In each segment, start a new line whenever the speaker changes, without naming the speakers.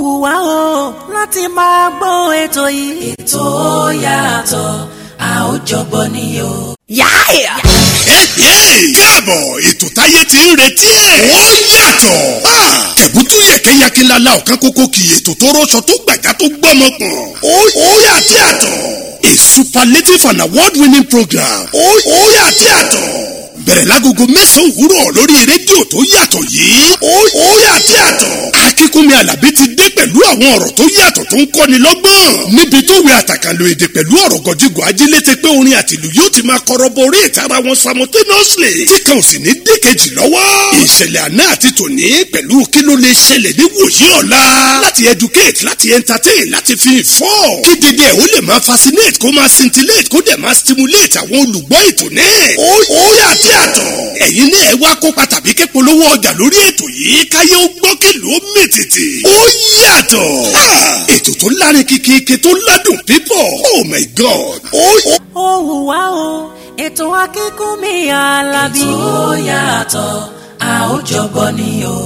wù wá o láti máa gbọ́ ètò yìí.
ètò yàtọ̀ a ó jọgbọ́ ni o.
yáàyà.
káàbọ̀ ètò táyé ti ń retí ẹ̀. ó yàtọ̀. ẹ̀gúntún yẹ̀kẹ́yẹkẹ́lá ọ̀kan kókó kì í ètò tó rọṣọ tó gbàjá tó gbọ́mọ pọ̀n. ó yàtọ̀ yàtọ̀. a superlative and award winning program. ó yàtọ̀ yàtọ̀. bẹ̀rẹ̀ lágogo mẹ́sàn-án òwúrọ̀ lórí rédíò tó yàtọ̀ yìí. ó yàtọ̀ yàtọ̀. akínkúnmi alábí ti dé pẹ̀lú àwọn ọ̀rọ̀ tó yàtọ̀ tó ń kọ́ni lọ́gbọ́n. níbi tó wẹ àtàkànlò èdè pẹ̀lú ọ̀rọ̀ gọ̀jígọ̀ ajílété pé orin àtìlù yóò ti máa kọ́rọ́bọ orí ìtara wọn simultaneously. tí kan ò sì ní dékejì lọ́wọ́. ìṣẹ̀lẹ̀ àná àti tòní pẹ̀lú kí ló lè ṣẹlẹ̀ ní wòye ọ̀la. láti educate láti entertain láti fi inform. kí dédé ẹ̀ ó lè máa fascinate kó máa scintillate kó dẹ̀ máa stimulate àwọn olùgbọ́ ètò náà. ó ó yàtí àtọ̀. ẹ̀yin náà ẹ wá kópa tàbí ké polówó ọjà lórí ètò yìí káyé ó gbọ́ kèlò ó mì tìtì. ó yàtọ̀. ètò tó lárin kìkìkì tó ládùn pípọ̀. oh my god. ó ó
ó wù wá o ètò akínkúnmi alábí.
ètò yàtọ̀ a ó jọgbọ́ ni o.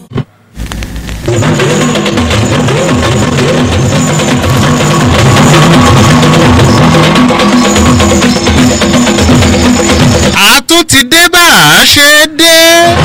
a tún ti dé bá a ṣe dé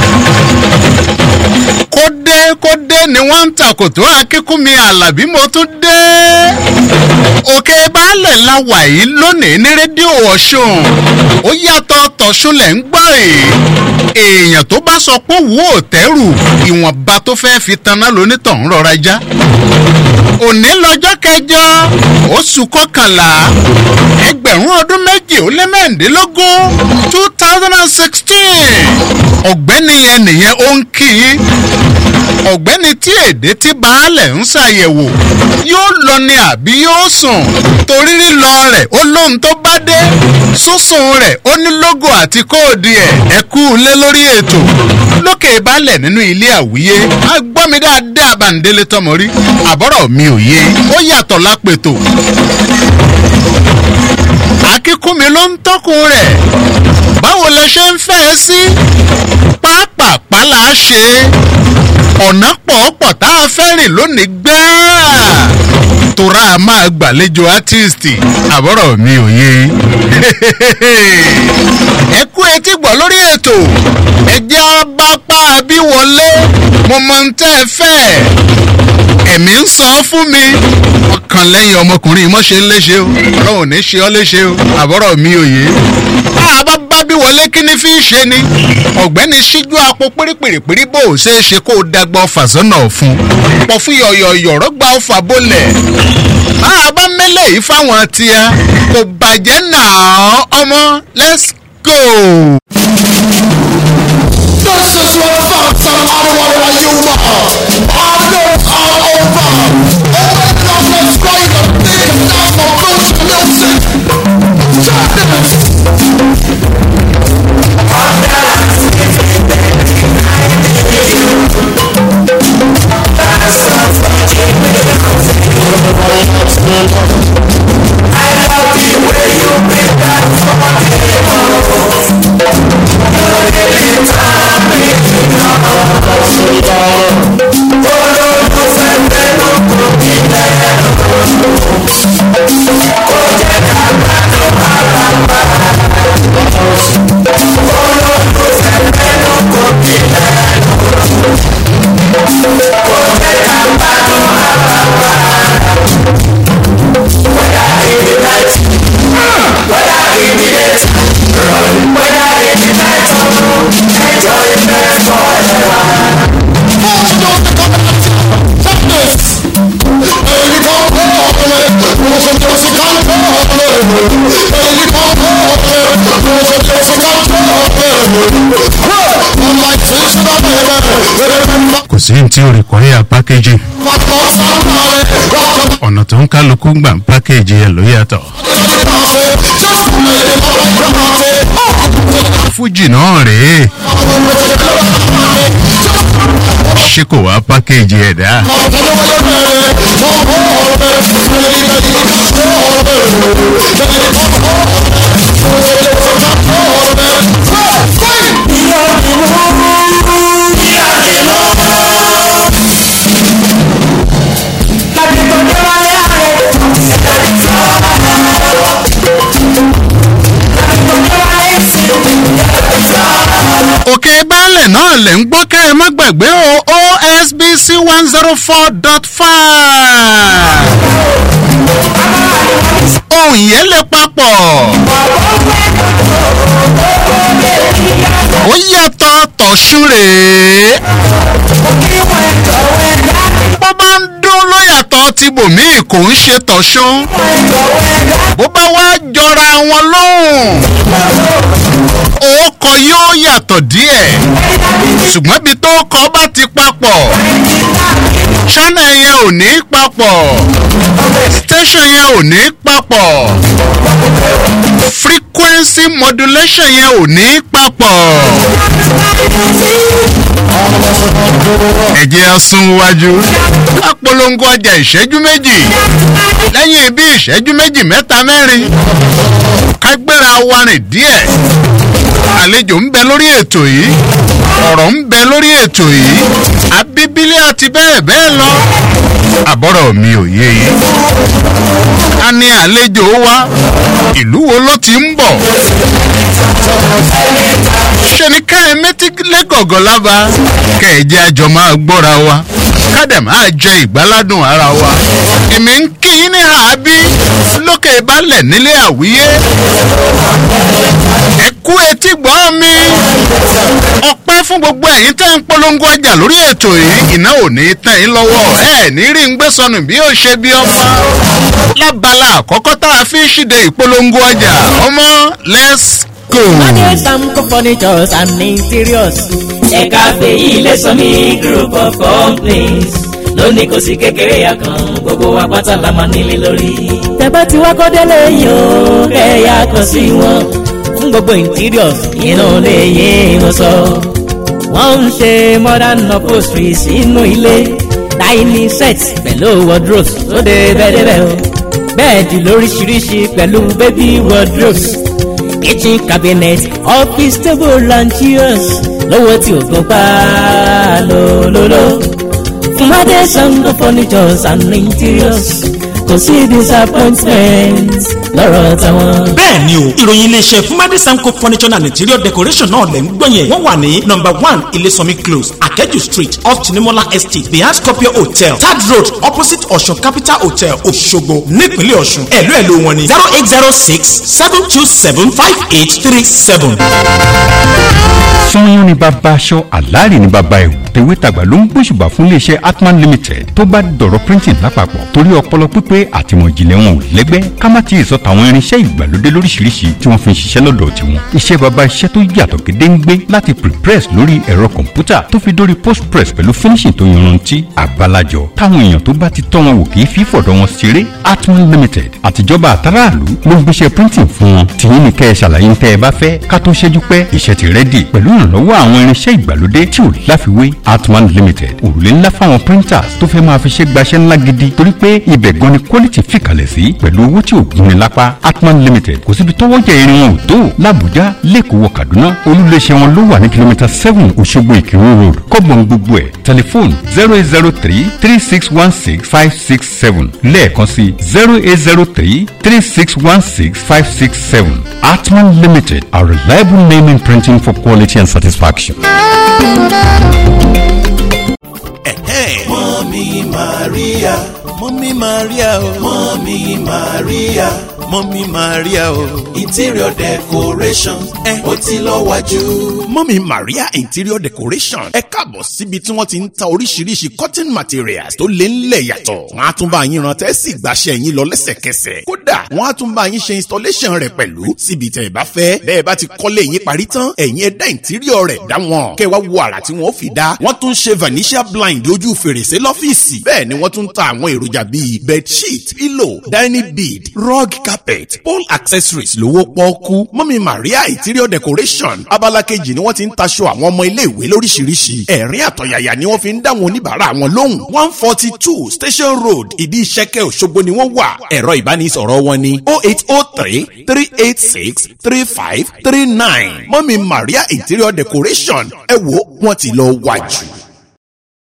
kó dé kó dé ni wọ́n ń takòtò akínkúnmi alábí mo tún dé òkè baálẹ̀ la wà yìí lónìí ní rédíò ọ̀ṣun ó yàtọ̀ tọ̀ṣun lẹ̀ ń gbọ́ yìí èèyàn tó bá sọ pé wò ó tẹ́rù ìwọ̀nba tó fẹ́ fi taná lonítọ̀hún rọra já òní lọ́jọ́ kẹjọ oṣù kọkànlá ẹgbẹ̀rún ọdún méjì ó lé mẹ́rìndínlógún two thousand and sixteen ọ̀gbẹ́ni yẹn nìyẹn ó ń kí i ọ̀gbẹ́ni tí èdè tí baálẹ̀ ń ṣàyẹ̀wò yóò lọ ni àbí yóò sùn torí lílọ rẹ̀ ó lóhun tó bá dé sísun rẹ̀ ó ní lógò àti kóòdì ẹ̀ ẹ kú lé lórí ètò lókè baálẹ̀ nínú ilé àwíyé a gbọ́ mi dáadáa bàǹdélé tọmọ rí àbọ̀rọ̀ mi ò yé ó yàtọ̀ lápètò akíkúnmi ló ń tọ́kùn rẹ̀ báwo lẹ ṣe ń fẹ́ ẹ sí pápápá là á ṣe ọ̀nà pọ̀ọ̀pọ̀ tá a fẹ́ rìn lónìí gbáà tora a máa gbàlejò átíìsì àbọ̀rọ̀ mi ò yé ẹ kú etí gbọ́ lórí ètò ẹjẹ́ abápá bí wọlé mo mọ ń tẹ́ ẹ fẹ́ ẹ̀mí ń sọ fún mi ọkàn lẹ́yìn ọmọkùnrin mọ́ ṣe ń léṣe o ọlọ́run ò ní ṣe ọ́ léṣe o àbọ̀rọ̀ mi ò yé bá a bá bá bí wọlé kí ni fi ń ṣe ni ọ̀gbẹ́ni ṣíjú apò pérépèrèpéré bó o ṣe é ṣe kó o dàgbà ọfà sọ́nà ọ̀fun pọ̀ fún yọ̀yọ̀yọ̀ rọ́gbà ọfà bólẹ̀ bá a bá mẹ́lẹ̀ yìí fáwọn tíya kò bàjẹ́ náà ọmọ let's go.
This is your thoughts on Ottawa Yuma. Arnold all over. Open up, let's play the big enough for Bruce Wilson. Champions.
kò sí ní tí o rí kọ́yà pákéjì ọ̀nà tó ń kálukú gbà ń pákéjì ẹ̀ ló yàtọ̀. fújì náà rèé ṣé kò wá pákéjì ẹ̀ dá. náà lè ń gbọ́ kẹ́ ẹ má gbàgbé o osbc one zero four dot five ohun yẹn lè papọ̀ ó yàtọ̀ tọ̀sùn rèé bó bá ń dún ló yàtọ̀ tí bòmíì kò ń ṣe tọ̀sùn bó bá wá jọra wọn lóhùn òókọ yóò yàtọ̀ díẹ̀ ṣùgbọ́n ibi tó kọ́ bá ti papọ̀ channel yẹn ò ní papọ̀ station yẹn ò ní papọ̀ frequency modulation yẹn ò ní papọ̀. ẹ jẹ́ á sún wájú ká polongo ọjà ìṣẹ́jú méjì lẹ́yìn bí ìṣẹ́jú méjì mẹ́ta mẹ́rin ká gbéra wa rìn díẹ̀ àlejò ń bẹ lórí ètò yìí ọ̀rọ̀ ń bẹ lórí ètò yìí abíbílẹ̀ àti bẹ́ẹ̀ bẹ́ẹ̀ lọ àbọ̀rọ̀ mi ò yé yìí a ní àlejò wa ìlú wo ló ti ń bọ̀ ṣe ni ká ẹ mẹ́tí lẹ́gọ̀gọ̀ lába kẹ́ ẹ jẹ́ àjọ máa gbọ́ra wa ká dẹ̀ máa jẹ ìgbáládùn ara wa èmi ń kí yín ní àábí lókè balẹ̀ nílé àwíyé ẹ kú etí gbọ́ mi ọpẹ́ fún gbogbo ẹ̀yin tẹ́ ń polongo ọjà lórí ètò yìí iná ò ní tẹ̀ yín lọ́wọ́ ẹ ní rí ń gbé sọnù bí ó ṣe bí ọmọ lábala àkọ́kọ́ tá a fi ń ṣíde ìpolongo ọjà ọmọ let's go.
Money Samco furnitures and interiors.
ẹ̀ka fèyí lè sọ ní group of companies lónìí kò sí kékeré yà kan gbogbo wa pátá la máa nílé lórí.
Tẹ̀bá tí wá kọ́délé yìí o, kẹ̀yà kan sí wọn. Fún gbogbo interiors, inú lè yé wọn sọ. Wọ́n ń ṣe modern upholstery sínú ilé. Dining sets pẹ̀lú wardrobes tó dé bẹ́ẹ̀dẹ́bẹ́ o. Bẹ́ẹ̀dì lóríṣiríṣi pẹ̀lú baby wardrobes. Kitchen cabinet, office table and chairs. Lówó tí o gbọ́ pa lólóló. Fúnmadé Sango furnitures and interiors. Kò sí disappointment lọ́rọ̀ táwọn.
bẹ́ẹ̀ ni o ìròyìn iléeṣẹ́ fúnmadé samco furniture and interior decoration náà lẹ̀ ń gbọ́ yẹn wọ́n wà ní number one ilésànmí close akẹ́jù street off tinimola estate behind scorpio hotel third road opposite ọ̀ṣun capital hotel òṣogbo nípínlẹ̀ ọ̀ṣun ẹ̀lú ẹ̀lú wọn ni zero eight zero six seven two seven five eight three seven.
sanyọ́n ni bàbá aṣọ àlàárì ni bàbá ẹ̀wù tèwétàgbà ló ń gbóṣùbà fún iléeṣẹ́ atman limited tó bá dọ̀rọ̀ printing lápapọ̀ torí ọpọlọ pípé àtìmọ̀jìnlẹ̀ wọn ò lẹ́gbẹ́ ká má ti sọ tàwọn irinṣẹ́ ìgbàlódé lóríṣiríṣi tí wọ́n fi ń ṣiṣẹ́ lọ́dọ̀ tiwọn iṣẹ́ bàbá iṣẹ́ tó yàtọ̀ gédéǹgbé láti prepress lórí ẹ̀rọ kọ̀ǹpútà tó fi dórí postpress pẹ̀lú finishing tó yanrantí àgbàlajọ táwọn èèyàn tó bá ti tọ́ wọn wò kì í fi fọ̀dọ̀ wọn ṣeré atman limited àtijọba àtàràlú ló ń gbéṣẹ́ printing fún wọn tìyín ní kẹ́ ẹ ṣàlàyé ń tẹ́ ẹ bá fẹ́ ká tó ṣẹ́jú pẹ́ iṣẹ́ ti rẹ́dì pẹ̀lú ìrànlọ́wọ́ àwọn irinṣẹ́ ìgbàlódé tí ò láfiwé atman limited òrùlé ńlá fáwọn printers tó fẹ́ máa fi ṣe gbaṣẹ́ ńlá gidi torí pé ibẹ̀ gan ni quality fìkàlẹ̀ sí pẹ̀lú owó tí ò gúnni lápá atman limited kò síbi tọ́wọ́ jẹ irin wọn ò tó làbújá lẹ́kọ̀ọ́ wọ kaduna olúléeṣẹ́ wọn ló wà ní kìlómítà seven òṣogbo ìkírun road kọ́gbọ̀n gbogbo ẹ̀ tẹlifóònù zero eight zero three three six one six five six seven lẹ́ẹ̀kan sí zero eight zero three three six one six five six seven atman limited a reliable name in printing for quality and satisfaction.
mọ́mí maria mọ́mí maria o mọ́mí maria mọ́mí maria o interior decoration ẹ ó ti lọ wájú. mọ́mí maria interior decoration ẹ káàbọ̀ síbi tí wọ́n ti ń ta oríṣiríṣi cotton materials tó lé ńlẹ̀ yàtọ̀ wọ́n á tún bá yín rántẹ́ sì gbàṣẹ́ yín lọ lẹ́sẹ̀kẹsẹ̀ kódà wọ́n á tún bá yín ṣe installation rẹ̀ pẹ̀lú síbi tẹ̀ ẹ bá fẹ́ bẹ́ẹ̀ bá ti kọ́lé yín parí tán ẹ̀yin ẹ̀dá interior rẹ̀ dá wọn kẹ́ wá wo àrà tí wọ́n fi dá wọ́n tún ṣe vanishia blind ojú fèrèsé lọ́fíìsì bẹ́ẹ̀ ni wọ́n tún ta àwọn èròjà bíi bedsheet pillow dining bead rug carpet pole accessories lówó pọ́ọ́kú mọ́mí maria interior decoration abala kejì ni wọ́n ti ń taṣọ àwọn ọmọ iléèwé lóríṣiríṣi ẹ̀rín àtọ̀yàyà ni wọ́n fi ń dá wọn oníbàárà wọn lóhùn one forty two station road ìdí ìṣẹ́kẹ́ òṣogbo ni wọ́n wà ẹ̀rọ ìbánisọ̀rọ̀ wọn ni oh eight oh three three eight six three five three nine mọ́mí maria interior decoration ẹ wo wọ́n ti lọ wájú.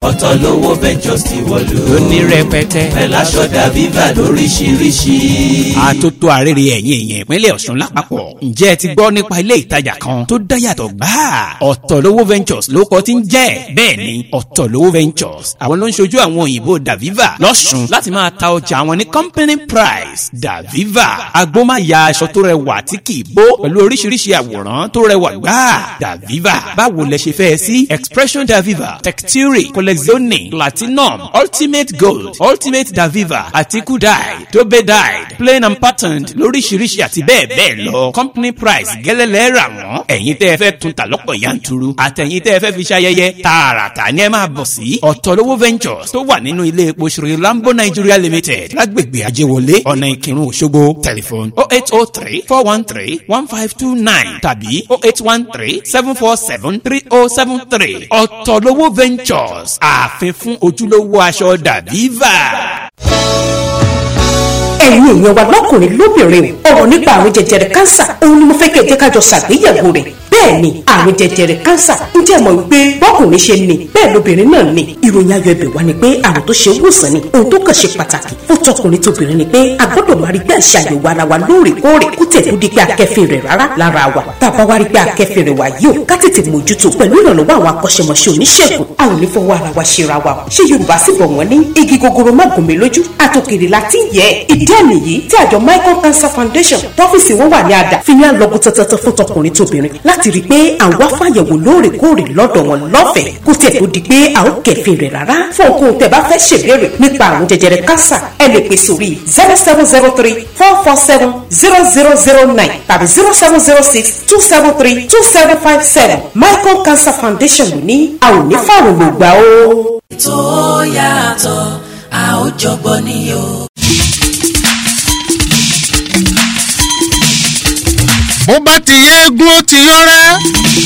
ọ̀tọ̀ lówó ventures ti wọ̀lú.
ó ní rẹpẹtẹ.
pẹ̀lú aṣọ dàbíbà lóríṣiríṣi.
àtótó arére ẹ̀yìn èèyàn ìpínlẹ̀ ọ̀ṣun lápapọ̀ ǹjẹ́ ẹ ti gbọ́ nípa ilé ìtajà kan tó dáyàtọ̀ gbáà ọ̀tọ̀lówó ventures ló kọ́ tí ń jẹ́ bẹ́ẹ̀ ni ọ̀tọ̀lówó ventures àwọn ló ń ṣojú àwọn òyìnbó daviva lọ́ṣun láti máa ta ọjà àwọn ní company price daviva agbómáya aṣọ tó rẹwà tí kì í bó pẹ̀lú oríṣiríṣi àwòrán tó rẹwà gbáà daviva báwo lẹ ṣe fẹ́ sí expression daviva texture collezione platinum ultimate gold ultimate daviva àti kudai dobe dyed plain and patterned lóríṣiríṣi àti bẹ́ẹ̀ bẹ́ẹ̀ lọ company price gẹ́lẹ́lẹ́ rà wọ́n ẹ̀yin tẹ́ ẹ fẹ́ tún ta lọ́pọ̀ yanturu àtẹ̀yin tẹ́ ẹ fẹ́ fi ṣayẹyẹ tààràtà ni ẹ máa bọ̀ sí ọ̀tọ̀lówó ventures tó wà nínú ilé epo ṣòro lambo nigeria limited lágbègbè ajéwọlé ọ̀nà ìkírun òṣogbo tẹlifon oh eight oh three four one three one five two nine tàbí oh eight one three seven four seven three oh seven three ọ̀tọ̀lówó ventures ààfin fún ojúlówó aṣọ dàbíva
ẹ̀yin èèyàn wa lọ́kùnrin lóbìnrin ọ̀rọ̀ nípa àrùn jẹjẹrẹ kánsà òun ni mo fẹ́ kẹ́ ẹ jẹ́ ká jọ ṣàgbéyẹ̀wò rẹ̀ bẹ́ẹ̀ ni àrùn jẹjẹrẹ kánsà ń jẹ́ mọ̀ wípé bọ́kùnrin ṣe ní bẹ́ẹ̀ lóbìnrin náà ní ìròyìn ayọ̀ ẹ̀bẹ̀ wá ni pé àrùn tó ṣe wòsàn ni ohun tó kàn ṣe pàtàkì fún tọkùnrin tóbìnrin ni pé a gbọ́dọ̀ máa rí pé àṣà àyẹ̀wò ara wa lóòrèkóòrè kó tẹ̀ tó di pé akẹ́fìn rẹ̀ rárá lára wa tá a bá wá rí pé akẹ́fìn rẹ̀ wá yìí ó ká tètè mójútó pẹ̀lú ìrànlọ́wọ́ àwọn akọ́ṣẹ́mọṣẹ́ oníṣègùn a ò ní fọwọ́ ara wa ṣera wa ṣé yorùbá sì bọ̀ wọ́n ní igi gogoro má gùn mí lójú àtòkèrè láti yẹ ìdí àmì yìí tí àjọ michael cancer foundation tọ́fíìsì wọn wà ní àdá fi ní àlọ́gùn tọ́tọ́tọ́ fún tọkùnrin tóbìnrin láti rí i pé àwọn wá fàyẹ̀wò lóòrèkóòrè lọ́dọ̀ wọn lọ́fẹ̀ẹ́ kó tẹ̀ tó di pé a ó kẹ̀fìn rẹ̀ rárá fún òkun tẹ̀ bá fẹ́ ṣèbéèrè nípa àrùn jẹjẹrẹ kánsà ẹ lè pè sórí zero seven zero three four four seven zero zero zero nine tàbí zero seven zero six two seven three two seven five seven michael cancer foundation ló ní a ò ní fàrùn lògbà o.
ètò yàtọ̀ a ó jọgbọ́ ni o.
bó bá ti yé eégún ó ti yọ́rẹ́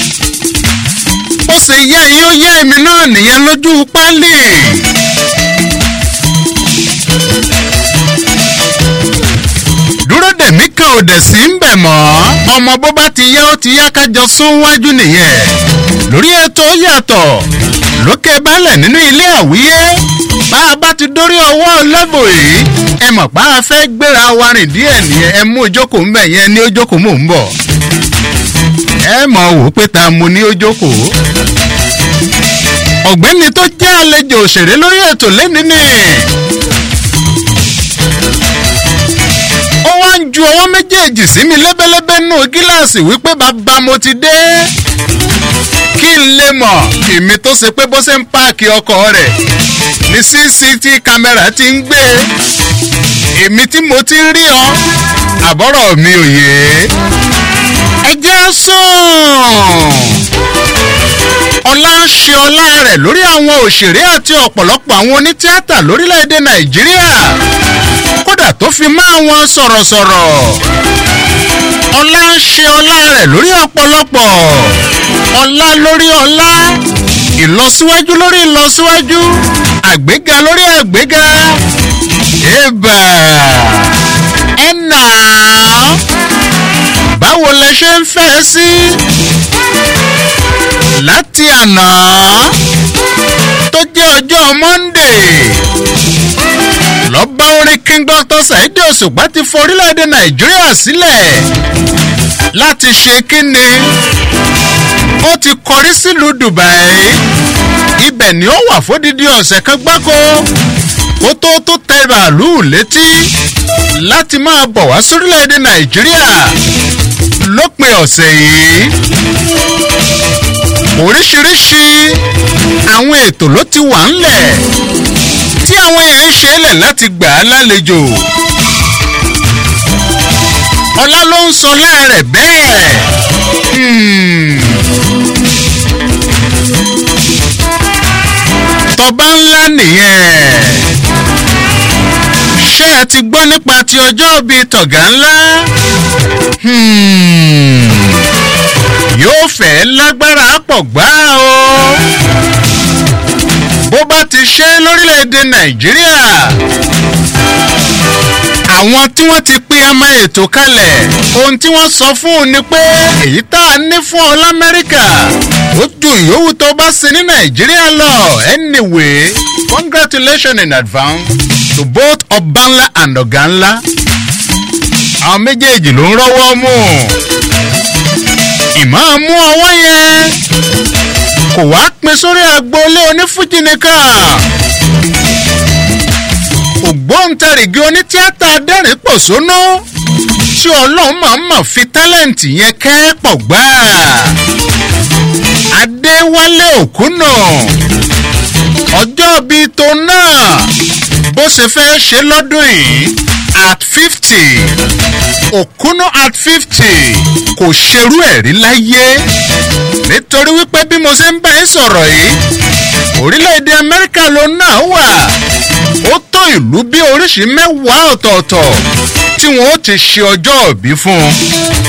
ó sì yẹ yín ó yẹ èmi náà nìyẹn lójú pálí. dúró dèmí kan ò dẹ̀ sí ń bẹ̀ mọ́ ọmọ bó bá ti yá ó ti yá kájọ sún wájú nìyẹn lórí ètò ó yàtọ̀ lókè balẹ̀ nínú ilé àwíyé bá a bá ti dórí ọwọ́ lẹ́bù yìí ẹ mọ̀ pa á fẹ́ gbéra wa rìn díẹ̀ nìyẹn ẹ mú ìjókòó ń bẹ̀ yẹn ní ojókòó mò ń bọ̀ ẹ mọ̀ wò ó pé ta mo ní ojókòó ọ̀gbẹ́ni tó jẹ́ àlejò òṣèré lórí ètò lẹ́ni ni ó wá ń ju ọwọ́ méjèèjì sí mi lẹ́bẹ́lẹ́bẹ́ nù gíláàsì wípé bàbá mo ti dé kí n lè mọ̀ èmi tó ṣe pé bó ṣe ń páàkì ọkọ̀ rẹ̀ ní cct kámẹ́rà ti ń gbé èmi tí mo ti rí ọ àbọ̀rọ̀ mi ò yé ẹ jẹ́ sùn ọlá ń ṣe ọlá rẹ̀ lórí àwọn òṣèré àti ọ̀pọ̀lọpọ̀ àwọn onítíátà lórílẹ̀‐èdè nàìjíríà kódà tó fi mọ́ àwọn sọ̀rọ̀sọ̀rọ̀ ọlá ń ṣe ọlá rẹ̀ lórí ọ̀pọ̀lọpọ̀ ọlá lórí ọlá ìlọsíwájú lórí ìlọsíwájú àgbéga lórí àgbéga ẹ̀bà ẹ̀nà báwo lẹ ṣe ń fẹ́ sí láti àná tó jẹ́ ọjọ́ monday lọ́ba orin king dr saheed òṣùpá ti fọ orílẹ̀-èdè nàìjíríà sílẹ̀ láti ṣe kínni ó ti kọrí sílùú dubai ibẹ̀ ni ó wà fódìdí ọ̀sẹ̀ kan gbáko kó tó tó tẹ bàálù létí láti máa bọ̀ wá sórílẹ̀-èdè nàìjíríà lópin ọ̀sẹ̀ yìí oríṣiríṣi àwọn ètò ló ti wà ńlẹ̀ tí àwọn èèyàn ń ṣe é lẹ̀ láti gbà á lálejò ọlá ló ń sọ láàrẹ̀ bẹ́ẹ̀ tọba ńlá nìyẹn ṣé ẹ ti gbọ́ nípa ti ọjọ́ bíi tọ̀gá ńlá yóò fẹ́ lágbára pọ̀ gbá o bó bá ti ṣe lórílẹ̀‐èdè nàìjíríà àwọn tí wọ́n ti pín ọmọ ètò kalẹ̀ ohun tí wọ́n sọ fún un ni pé èyí tá a ní fún ọ lamẹ́ríkà ó ju ìyówù tó bá ṣe ní nàìjíríà lọ anyway congratulations in advance to both ọbanla and ọ̀gánlá àwọn méjèèjì ló ń rọ́wọ́ mú ìmọ̀ mú ọwọ́ yẹn kò wá pin sórí agboolé onífújì nìkan ògbóǹtarìgì onítíátà adẹ́rìn pòṣónú tí ọlọ́run máa ń mọ̀ fi tálẹ̀ǹtì yẹn kẹ́pọ̀ gbáà adéwálé òkúnà ọjọ́ bíi tó náà bó ṣe fẹ́ ṣe lọ́dún yìí at fifty òkúnà at fifty kò ṣerú ẹ̀ rí láyé nítorí wípé bí mo ṣe ń bá yín sọ̀rọ̀ yìí orílẹ̀-èdè amẹ́ríkà ló náà wà ó tó ìlú bí oríṣi mẹ́wàá ọ̀tọ̀ọ̀tọ̀ tí wọ́n ó ti ṣe ọjọ́ òbí fún un.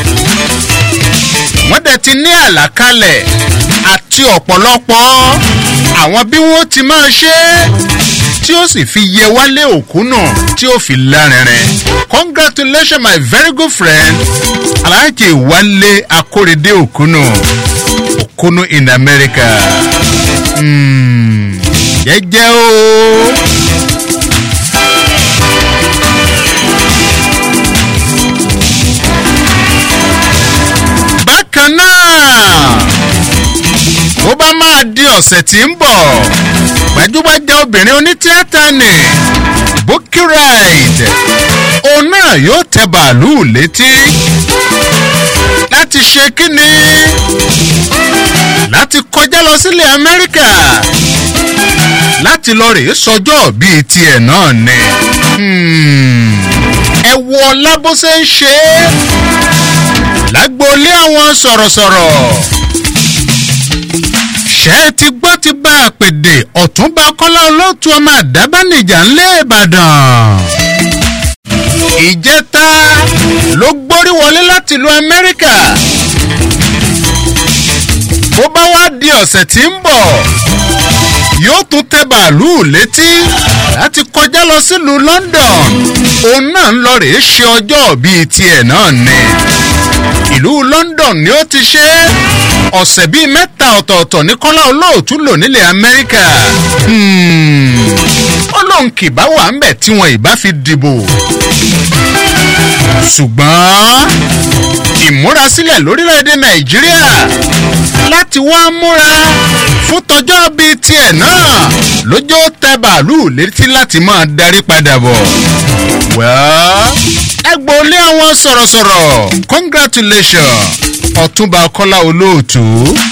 wọ́n dẹ̀ ti ní àlàkalẹ̀ àti ọ̀pọ̀lọpọ̀ àwọn bí wọ́n ti máa ṣe é tí ó sì fi yẹ wálé òkú náà tí ó fi lárinrin. congratulations my very good friend alhaji wálé akórèdé òkúnù òkúnù in america. Mm, jẹ́jẹ́ o. bákan náà bó bá máa di ọ̀sẹ̀ tí ń bọ̀ gbajúgbajà obìnrin onítíátà ni bukky ride òun náà yóò tẹ bàálù létí láti ṣe kíni láti kọjá lọ sílẹ̀ amẹ́ríkà láti lọ rèé sọjọ́ bíi tiẹ̀ náà ni ẹ wo ọlá bó ṣe ń ṣe é lágboolé àwọn sọ̀rọ̀sọ̀rọ̀ ṣé ẹ ti gbọ́ ti bá a pèdè ọ̀túnba kọ́lá olóòtú ọmọ àdábánijà ńlẹ̀ ìbàdàn. ìjẹta ló gbórí wọlé láti ìlú amẹ́ríkà. bó bá wá di ọ̀sẹ̀ tí ń bọ̀ yóò tún tẹ bàálù létí láti kọjá lọ sílùú london òun náà ń lọ rèé ṣe ọjọ́ bíi tiẹ̀ náà ni ìlú london ni ó ti ṣe é ọ̀sẹ̀ bíi mẹ́ta ọ̀tọ̀ọ̀tọ̀ ní kọ́lá olóòtú lò nílẹ̀ amẹ́ríkà ó lóun kìbá wà ń bẹ̀ tí wọn ìbá fi dìbò ṣùgbọ́n ìmúrasílẹ̀ lórílẹ̀‐èdè nàìjíríà láti wá múra fún tọjọ́ bíi tiẹ̀ náà lójó tẹ bàálù létí láti máa darí padà bọ̀ wẹ́ẹ́ ẹgbọ́lé àwọn sọ̀rọ̀sọ̀rọ̀ congratulations ọ̀túnba kọ́lá olóòtú.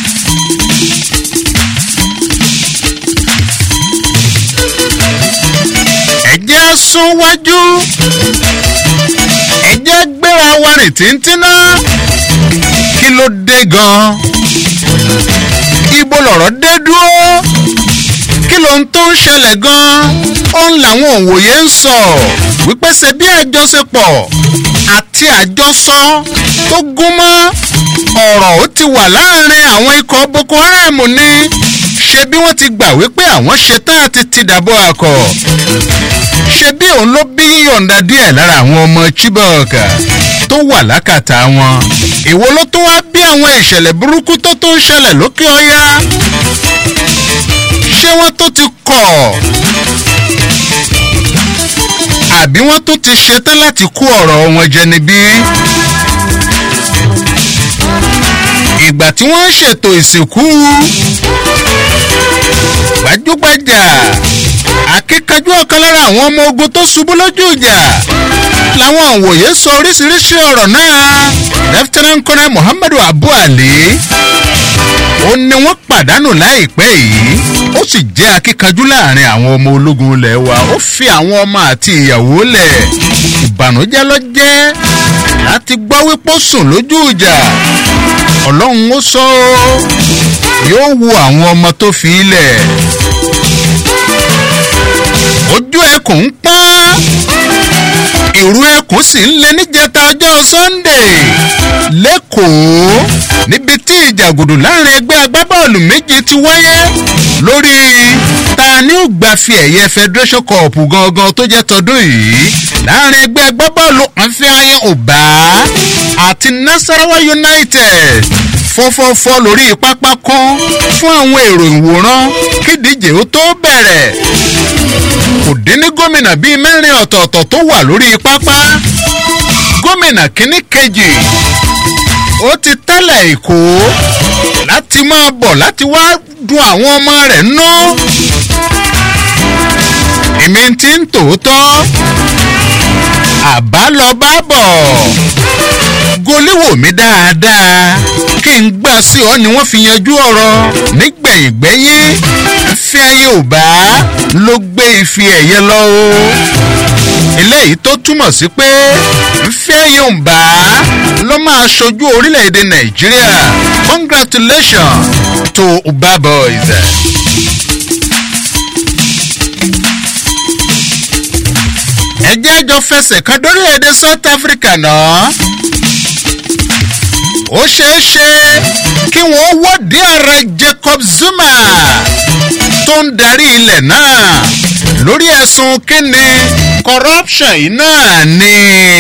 ẹ̀jẹ̀ sún wájú ẹ̀jẹ̀ gbéra wa rìn tíntíná kí ló dé gan-an ibo lọ̀rọ̀ dé dúró kí ló ń tó ń ṣẹlẹ̀ gan-an òun làwọn òwòye ń sọ wípé ṣe bí àjọṣepọ̀ àti àjọsọ tó gún mọ́ ọ̀rọ̀ ó ti wà láàrin àwọn ikọ̀ boko haram ní ṣe bí wọ́n ti gbà wípé àwọn ṣetán àti ti dàbọ̀ àkọ́ ṣe bí òun ló bí yíyọ̀ǹda díẹ̀ lára àwọn ọmọ chibok tó wà lákàtà wọn èwo ló tún wá bí àwọn ìṣẹ̀lẹ̀ burúkú tó tó ń ṣẹlẹ̀ lókè ọ̀yá ṣé wọ́n tó ti kọ̀ àbí wọ́n tó ti ṣetán láti kó ọ̀rọ̀ wọn jẹ níbí. ìgbà tí wọ́n ń ṣètò ìsìnkú gbajúgbajà akíkanjú ọ̀kan lára àwọn ọmọ ogun tó ṣubú lójú ìjà làwọn òwòye sọ oríṣiríṣi ọ̀rọ̀ náà lieutenant colonel muhammadu abu ali ó ní wọ́n pàdánù láìpẹ́ yìí ó sì jẹ́ akíkanjú láàrin àwọn ọmọ ológun ilẹ̀ wa ó fi àwọn ọmọ àti ìyàwó lẹ̀ ìbànújẹ́ lọ jẹ́ láti gbọ́ wípé ó sùn lójú ìjà ọlọ́run ó sọ yóò wo àwọn ọmọ tó fi ilẹ̀ ojú ẹkùn ń pọ́n ìrù ẹkùn sì ń lé níjẹta ọjọ́ sunday lẹ́kọ̀ọ́ níbi tí ìjàgùdù láàrin ẹgbẹ́ agbábọ́ọ̀lù méje ti wáyé lórí ta ni ó gbàfi ẹ̀yẹ federation cup gangan tó jẹ́ tọdún yìí láàrin ẹgbẹ́ agbábọ́ọ̀lù ànfẹ́ ayé ọ̀bá àti nasarawa united fọ́fọ́fọ́ lórí pápá kan fún àwọn èrò ìwòran kídíje ó tó bẹ̀rẹ̀ kò dín ní gómìnà bíi mẹ́rin ọ̀tọ̀ọ̀tọ̀ tó wà lórí pápá gómìnà kínní kejì ó ti tẹ́lẹ̀ èkó láti máa bọ̀ láti wá dun àwọn ọmọ rẹ̀ nú. èmi ti ń tòótọ́ àbá lọ bá bọ̀ goléwò mi dáadáa kí n gbà sí ọ ni wọ́n fi yanjú ọ̀rọ̀ nígbẹ̀yìngbẹ́yìn fi ayé ò bá ló gbé ife ẹ̀yẹ lọ o eléyìí tó túmọ̀ sí pé fi ayé ò bá ló máa ṣojú orílẹ̀-èdè nàìjíríà congratulations to uba boys. ẹ jẹ́ àjọ fẹsẹ̀ kan dórílẹ̀-èdè south africa náà ó ṣeé ṣe kí wọ́n wọ́ọ̀dí ààrẹ jacob zuma tó ń darí ilẹ̀ náà lórí ẹ̀sùn kínní corruption yìí náà ni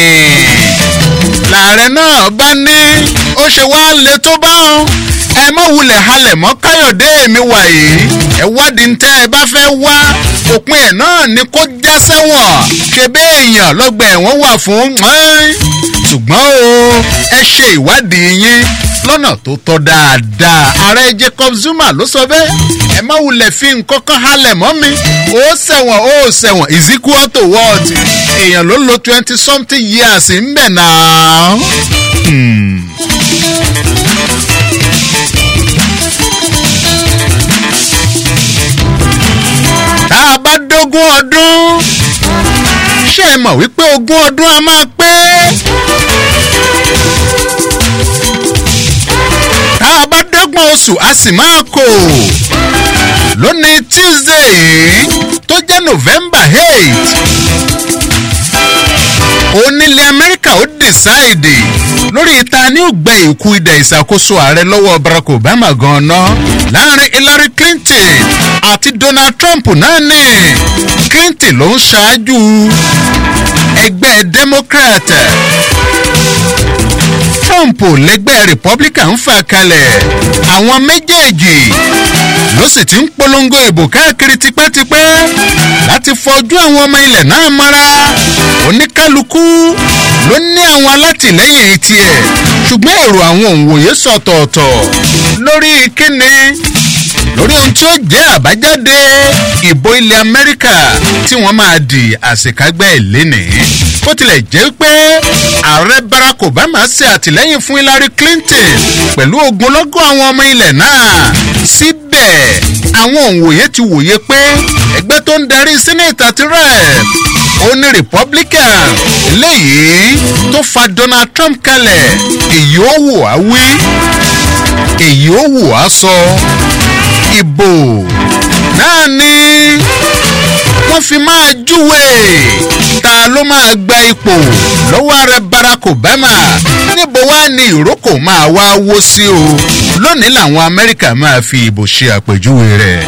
làárẹ̀ náà bá ní ó ṣe wá lè tó bá wọn ẹ mọ wulẹ̀ halẹ̀ mọ́ káyọ̀dé mi wà yìí ẹ wádìí tẹ́ ẹ bá fẹ́ wá òpin ẹ̀ náà ni kó já sẹ́wọ̀n ṣe bẹ́ẹ̀ èèyàn lọ́gbà ẹ̀wọ̀n wà fún ṣùgbọ́n o ẹ ṣe ìwádìí yín lọ́nà tó tọ́ dáadáa ààrẹ jacob zuma ló sọ bẹ́ẹ̀ ẹ má wulẹ̀ fi nǹkan kan halẹ̀ mọ́ mi ó sẹ̀wọ̀n ó sẹ̀wọ̀n is equal to what èèyàn ló lo twenty something years ń bẹ̀ náà. Hmm. tá a bá dógún ọdún ṣé ẹ mọ̀ wípé ogún ọdún a máa pé tá a bá dọ́gbọ̀n oṣù a sì máa kò lónìí tuesday tó jẹ́ november eight onílé amẹ́ríkà ó dìsáìdì lórí ta ni ó gbẹ ìkú idà ìṣàkóso ààrẹ lọ́wọ́ barack obama gan-an láàrin hillary clinton àti donald trump náà ní clinton ló ń ṣáájú ẹgbẹ́ democrat trump lẹgbẹ́ republican fà kalẹ̀ àwọn méjèèjì ló sì ti ń polongo ìbò káàkiri tipẹ́tipẹ́ láti fọjú àwọn ọmọ ilẹ̀ náà mọ́ra oníkálukú ló ní àwọn alátìlẹ́yìn tiẹ̀ ṣùgbọ́n èrò àwọn òǹwòye sọ̀tọ̀ọ̀tọ̀ lórí kíni lórí ohun tí ó jẹ́ àbájáde ìbò ilẹ̀ amẹ́ríkà tí wọ́n máa di àṣekágbẹ́ ìlénìí bó tilẹ̀ jẹ́ pé ààrẹ barack obama ṣe àtìlẹ́yìn fún hillary clinton pẹ̀lú ogunlọ́gọ́ àwọn ọmọ ilẹ̀ náà síbẹ̀ àwọn òǹwòye ti wòye pé ẹgbẹ́ tó ń darí senate àti rep ó ní republican eléyìí tó fa donald trump kalẹ̀ èyí ó wò á wí èyí ó wò á sọ ìbò náà ni wọ́n fi máa júwe ta ló máa gba ipò lọ́wọ́ ààrẹ barack obama níbo wá ní ìrókò máa wá wó sí o lónìí làwọn amẹ́ríkà máa fi ìbò ṣe àpèjúwe rẹ̀.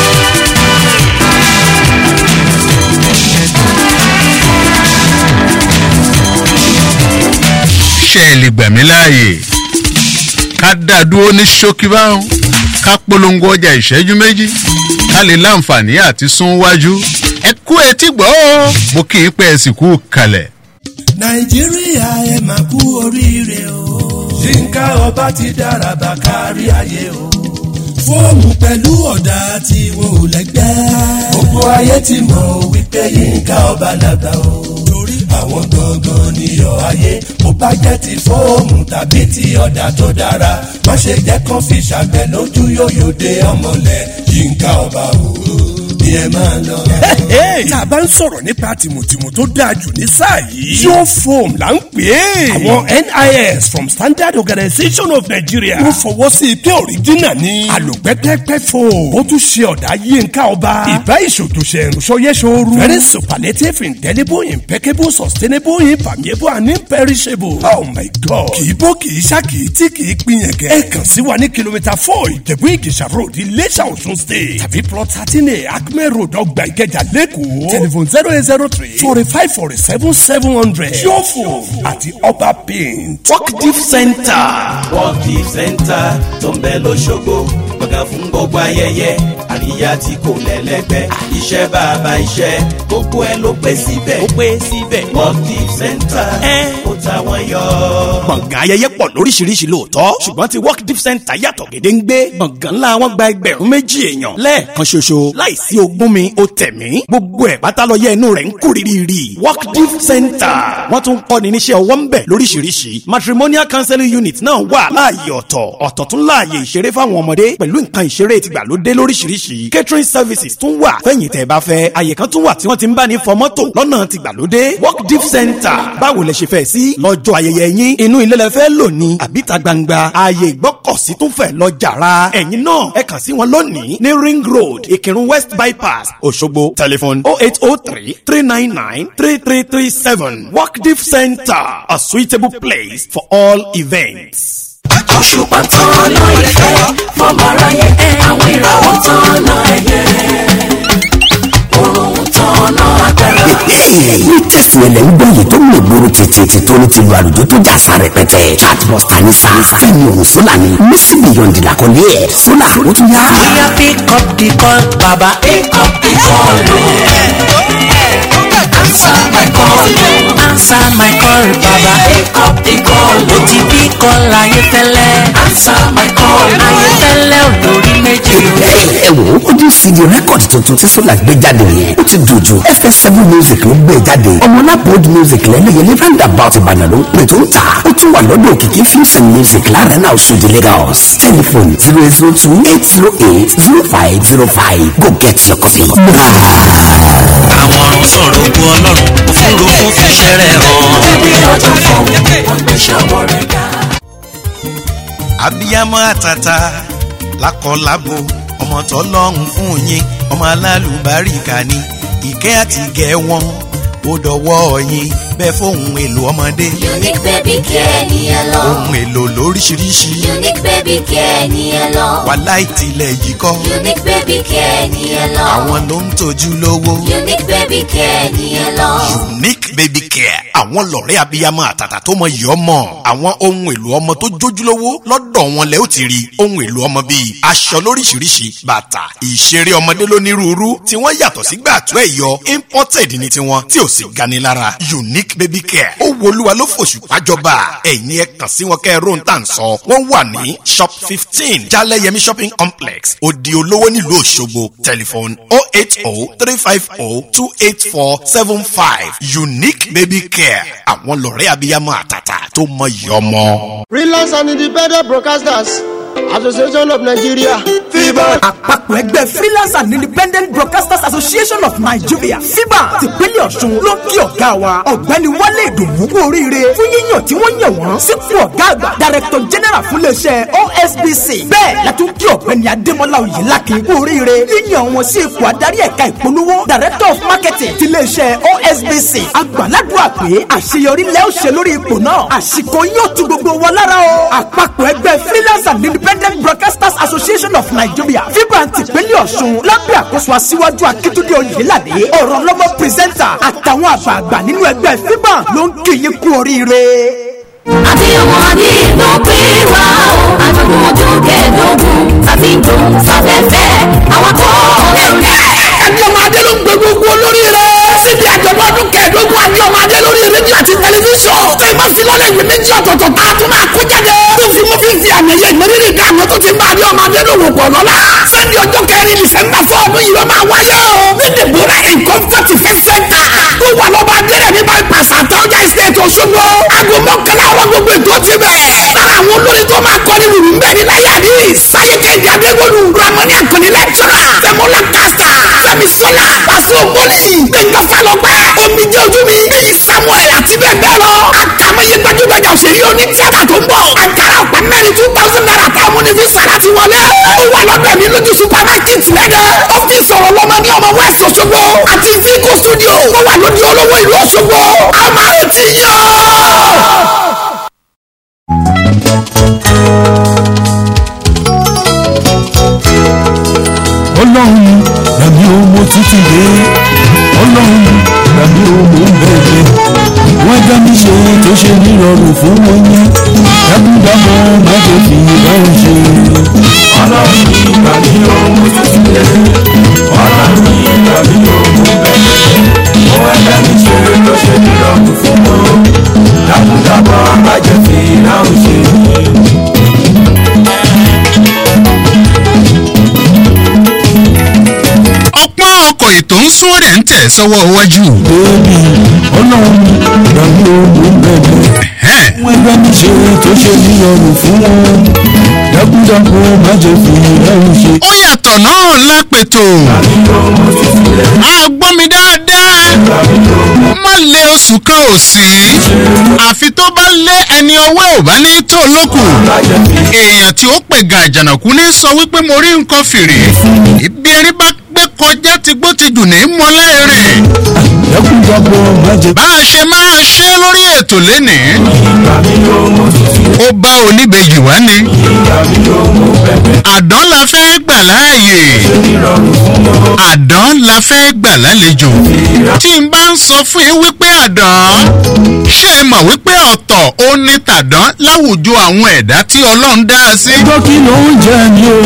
ṣe é lè gbà mí láàyè ká dá dúró ní ṣókí báwọn ká polongo ọjà ìṣẹ́jú méjì ká lè láǹfààní àti sún wájú ẹ kú etí gbọ́ ó mo kì í pẹ́ ẹ sì kú kalẹ̀.
nàìjíríà ẹ máa kú oríire o. yínká ọba ti dára bá kárí ayé o. fóònù pẹ̀lú ọ̀dà tí wọn ò lẹ́gbẹ́. gbogbo ayé ti mọ̀ wípé yínká ọba làgbà o. torí àwọn gangan níyọ̀ ayé mo bá jẹ́ ti fóònù tàbí ti ọ̀dà tó dára má ṣe jẹ́ kán fi ṣàgbẹ̀ lójú yóyò dé ọmọlẹ̀ yínká ọba o ni ẹ máa lọ.
tá a bá ń sọ̀rọ̀ nípa tìmùtìmù tó dáa jù ní sáà yìí. yóò foam là ń pè é. àwọn nis from standard organisation of nigeria. wọ́n fọwọ́ sí i pé òrìjínà ni. àlòpẹ́pẹ́pẹ́ foam. ó tún ṣe ọ̀dà yínká ọba. ìbá ìṣòtòṣe ìrùsọyẹ́sọ̀rù. very superlative indelible impeccable sustainable impermeable and imperishable. oh my god. kì í bó kì í ṣá kì í tí kì í pín yẹn kẹ. ẹ kàn sí wa ní kìlómítà four ìjẹ̀bú ìgèsà road iléṣà ọ̀ṣun state. tàbí plot thirteen a acme development road ọgbà ìkẹjà lẹ́kọ̀ọ́ telephone zero eight zero three forty five forty seven seven hundred yóò àti ọba paint.
work deep center. work deep center tó ń bẹ lọ́sọ̀gbọ̀ gbọ̀ngàn fún gbogbo ayẹyẹ àríyá tí kò lẹ́lẹ́gbẹ́ iṣẹ́ bàbá iṣẹ́ gbogbo ẹ ló pé síbẹ̀. ó pé síbẹ̀. work deep center. ẹ ó ta wọn yọ.
gbọ̀ngàn ayẹyẹ pọ̀ lóríṣiríṣi lóòótọ́ ṣùgbọ́n ti work deep center yàtọ̀ gédéǹgbé gbọ̀ngàn ńlá wọn gba ẹgbẹ̀rún méjì èèyàn lẹ́ẹ̀kan ṣoṣo láìsí ogún mi ó tẹ̀mí gbogbo ẹ̀ pátá lọ yẹ inú rẹ̀ ń kú rírì work deep center wọ́n tún kọ́ ni níṣẹ́ ọwọ́ ń bẹ̀ lóríṣiríṣi matrimonial counseling unit náà wà láàyè ọ̀tọ̀ ọ̀tọ̀ tún láàyè ìṣeré fáwọn ọmọdé pẹ̀lú nǹkan ìṣeré tìgbàlódé lóríṣiríṣi catering services tún wà fẹ́yìn tẹ́ bá fẹ́ àyè kan tún wà tí wọ́n ti ń bá ní fọ mọ́tò lọ́nà tìgbàlódé work deep center báwo lẹ ṣe fẹ́ sí lọ́jọ́ ayẹyẹ yín inú ilé lẹ fẹ́ lò ní àbíta gbangba ààyè ìgbọ́kọ̀sí tún fẹ́ lọ jàrá ẹ̀yin náà ẹ kàn sí wọn lónìí ní ring road ìkírun west bypass òṣogbo telephone oh eight oh three three nine nine three three three seven work deep center a suitable place for all events.
òṣùpá tán lọ ìfẹ́ fọmọ aráyé àwọn ìràwọ̀ tán lọ ẹ̀yẹ òrùn tán lọ agbára.
ní tẹ̀sílẹ̀ ń gbọ́ yìí tó ń gbòòrò tètè tó ní ti lu àlùjọ tó jà fa rẹpẹtẹ chatbuster ní sa fẹ́mi òun sólà ni mísì bìyọ̀ǹdì làkọ́lé ẹ̀ sólà ó tún yá.
bóyá pick up the call baba.
pick up the call answer my call
answer my call baba.
pick up the call
mo ti bí call ayéfẹ́lẹ́.
answer my call
ayéfẹ́lẹ́ olórí méjì o.
ẹ wò ó ojú cd rẹ́kọ̀dì tuntun tí sólà gbé jáde yẹn ó ti dùn jù fs7 music ló gbé jáde ọmọlápò music lẹ́lẹ́yẹlé roundabout ìbàdàn ló ń pè tó ń tà ó tún wà lọ́dọ̀ òkìkí films and music láàrin náà ṣòdì lagos telephone zero zero two eight zero eight zero five zero five go get your copy.
àwọn ọ̀run sọ̀rọ̀ ogun ọlọ́run òfurufú fìṣẹ́ rẹ̀ hàn.
bí ọjọ́ fún wọn gbé ṣọwọ́ rẹ̀ ga.
abiyamọ àtàtà lákọlábo ọmọ tọlọ́run fún yín ọmọ alálùbáríkà ni ìkẹ́ àti ìgẹ̀ wọn ó dọwọ́ yín bẹ́ẹ̀ fóun èlò ọmọdé
unique baby care ni ẹ lọ.
ohun èlò lóríṣiríṣi
unique baby care ni ẹ lọ.
wàhálà ìtìlẹ̀ yìí kọ́
unique baby care ni ẹ lọ.
àwọn ló ń tọ́jú lówó
unique baby care ni ẹ lọ.
unique baby care àwọn lọ̀rẹ́ abiyamọ àtàtà tó mọ yìí ọmọ àwọn ohun èlò ọmọ tó jójúlówó lọ́dọ̀ wọn lẹ́ ó ti rí ohun èlò ọmọ bíi aṣọ lóríṣiríṣi bàtà ìṣeré ọmọdé lónírúurú tí wọ́n yàtọ̀ sí gbàtú ẹ̀yọ imported ní tiwọn tí ò sì gani lára unique baby care ó wolúwa ló fòṣù pàjọba ẹ̀yin ẹ kàn sí wọn kẹ́ ẹ róhun tá à ń sọ wọ́n wà ní shop fifteen jaleyemi shopping complex odi olówó nílùú òṣogbo telephone oh eight oh three five oh two eight four seven five unique baby care àwọn lọ̀rẹ́ abiyamọ àtàtà tó mọ iyì ọmọ.
freelance and independent broadcasters association of nigeria fiban.
àpapọ̀ ẹgbẹ́ freelance and independent broadcasters association of nigeria fiba tìpínlẹ̀ ọ̀ṣun ló ń kí ọ̀gá wa ọ̀gbẹ́ni wálé ìdùnnú kú oríire fún yíyàn tí wọ́n yàn wọ́n sípò ọ̀gá àgbà director general fún iléeṣẹ́ osbc bẹ́ẹ̀ la tún kí ọ̀gbẹ́ni adémọlá oyèlákin kú oríire yíyàn wọn sí ipò adarí ẹ̀ka ìpolówó director of marketing ti iléeṣẹ́ osbc àgbàládùá pé àṣeyọrí lẹ́ ó ṣe lórí ipò náà àsìkò yóò tu gbogbo wọn lára o àpapọ̀ ẹgbẹ́ freelance and independent broadcasters association of nigeria fibran tìpínlẹ̀ ọ̀ṣun lábẹ́ àkóso aṣíwájú akíntúndé oyèládé ọ̀rọ̀ lọ́mọ pírẹsẹ́ńtà àtàwọn àgbààgbà nínú ẹgbẹ́ fibran ló ń kí yín kú oríire.
àbíyamọ adé ló pé wá o àjọ̀dún ọdún kẹẹ̀ẹ́dógún tàbí dùn sáfẹ́fẹ́ àwọn kọ́ ọ̀rẹ́
ẹni ọmọ adé ló ń gbé gbogbo olórí rẹ. síbi àjọ̀dún ọdún kẹẹ̀ẹ́dógún àbí ọmọ adé lórí rédíò àti tẹlifíṣàn. tó ìmọ̀ filọ́lẹ̀ ìwé méjì ọ̀tọ̀ọ̀tọ̀ tá a tún máa kó jáde. tó fi mú fífi àmì ẹ̀yẹ ìmọ̀rírì dá àwọn tó ti ń bá adé ọmọ adé lòwò pọ̀ lọ́la. sẹ́ni ọjọ́ kẹrin dìsẹ́mbà fún ọdún yìí ló máa wáyé o. ní dèbúrà nǹkan fọ́tì fẹ́ sẹ́ńtà. tó wà lọ́ba adéyẹ ní bypass àtọ́jà estate Òṣogbo. aago mọ́kànlá àwọn gbogbo ètò ti bẹ̀. sára àwọn olórin tó máa kọrin wùrù ń bẹ̀ ní láyé àdí. sáyé kẹ́hìndé adéwọlù ramani àkànní lẹ́tọ́rà. tẹ̀mọ́lá kásítà. fẹ́mi sọ́lá. pàṣẹ ògbóni. gbẹ̀ngàn falọ́pẹ́. omijé ojú mi. bíi samuel àti bẹ́ẹ̀ bẹ́ẹ̀ lọ. àkàmọ́yé gbajúgbajà òṣèré oní tíátà tó ń bọ̀. àkàrà ọ̀pá mẹ́rin two thousand naira táwọn onífísà láti wọlé. ó wà lọ́dọ̀ mi lójú supermarket lẹ́dẹ̀. ọ́fíìsì ọ̀rọ̀ lọ́mọ ní ọmọ west Òṣogbo. àti zico studio. tó wà lóde olówó ìlú Òṣogbo. a máa retí yàn.
ọlọ́run ẹ̀mí o mo ṣe nírọ̀rùn fún wọn yẹn dákúndàmọ́ má jẹ́ fi báwọn ṣe. ọlọ́run ní ìgbà mi ò mú títí lé ọlọ́run ní ìgbà mi ò mú bẹ́ẹ̀ ó ẹgbẹ́ mi ṣe ló ṣe nírọ̀rùn fún wọn dákúndàmọ́ má jẹ́ fi báwọn ṣe.
ọpọ́n ọkọ̀ ètò ń sún rẹ̀ ń tẹ̀ sọ́wọ́ iwájú.
bẹ́ẹ̀ni ọlọ́run ìgbà mi ò mú bẹ́ẹ̀ wọ́n ẹgbẹ́ mi ṣe tó ṣe nírọ̀rùn fún wọn dákúndàmọ́ má jẹ́ fi báwọn ṣe.
ó yàtọ̀ náà lápètò. a gbọ́ mi dáadáa. má lé oṣù kan ò sí. àfi tó bá lé ẹni ọwọ́ ò bá ní tó lókù. èèyàn tí ó pè ga àjànàkú ní sọ wípé mo rí nǹkan fìrì. ibi eré bá gbé kọjá ti gbó ti jù ní mọ́lẹ́rẹ̀. bá a ṣe máa ṣe lórí ètò lénìí. ó bá oníbejì wá ni. àdán la fẹ́ gbà láàyè. àdán la fẹ́ gbà lálejò. tí n bá ń sọ fún yín wípé àdán ṣé ẹ mọ̀ wípé ọ̀tọ̀ ó ní tàdán láwùjọ àwọn ẹ̀dá tí ọlọ́run dá a sí.
ẹjọ́ kí ló ń jẹ ni o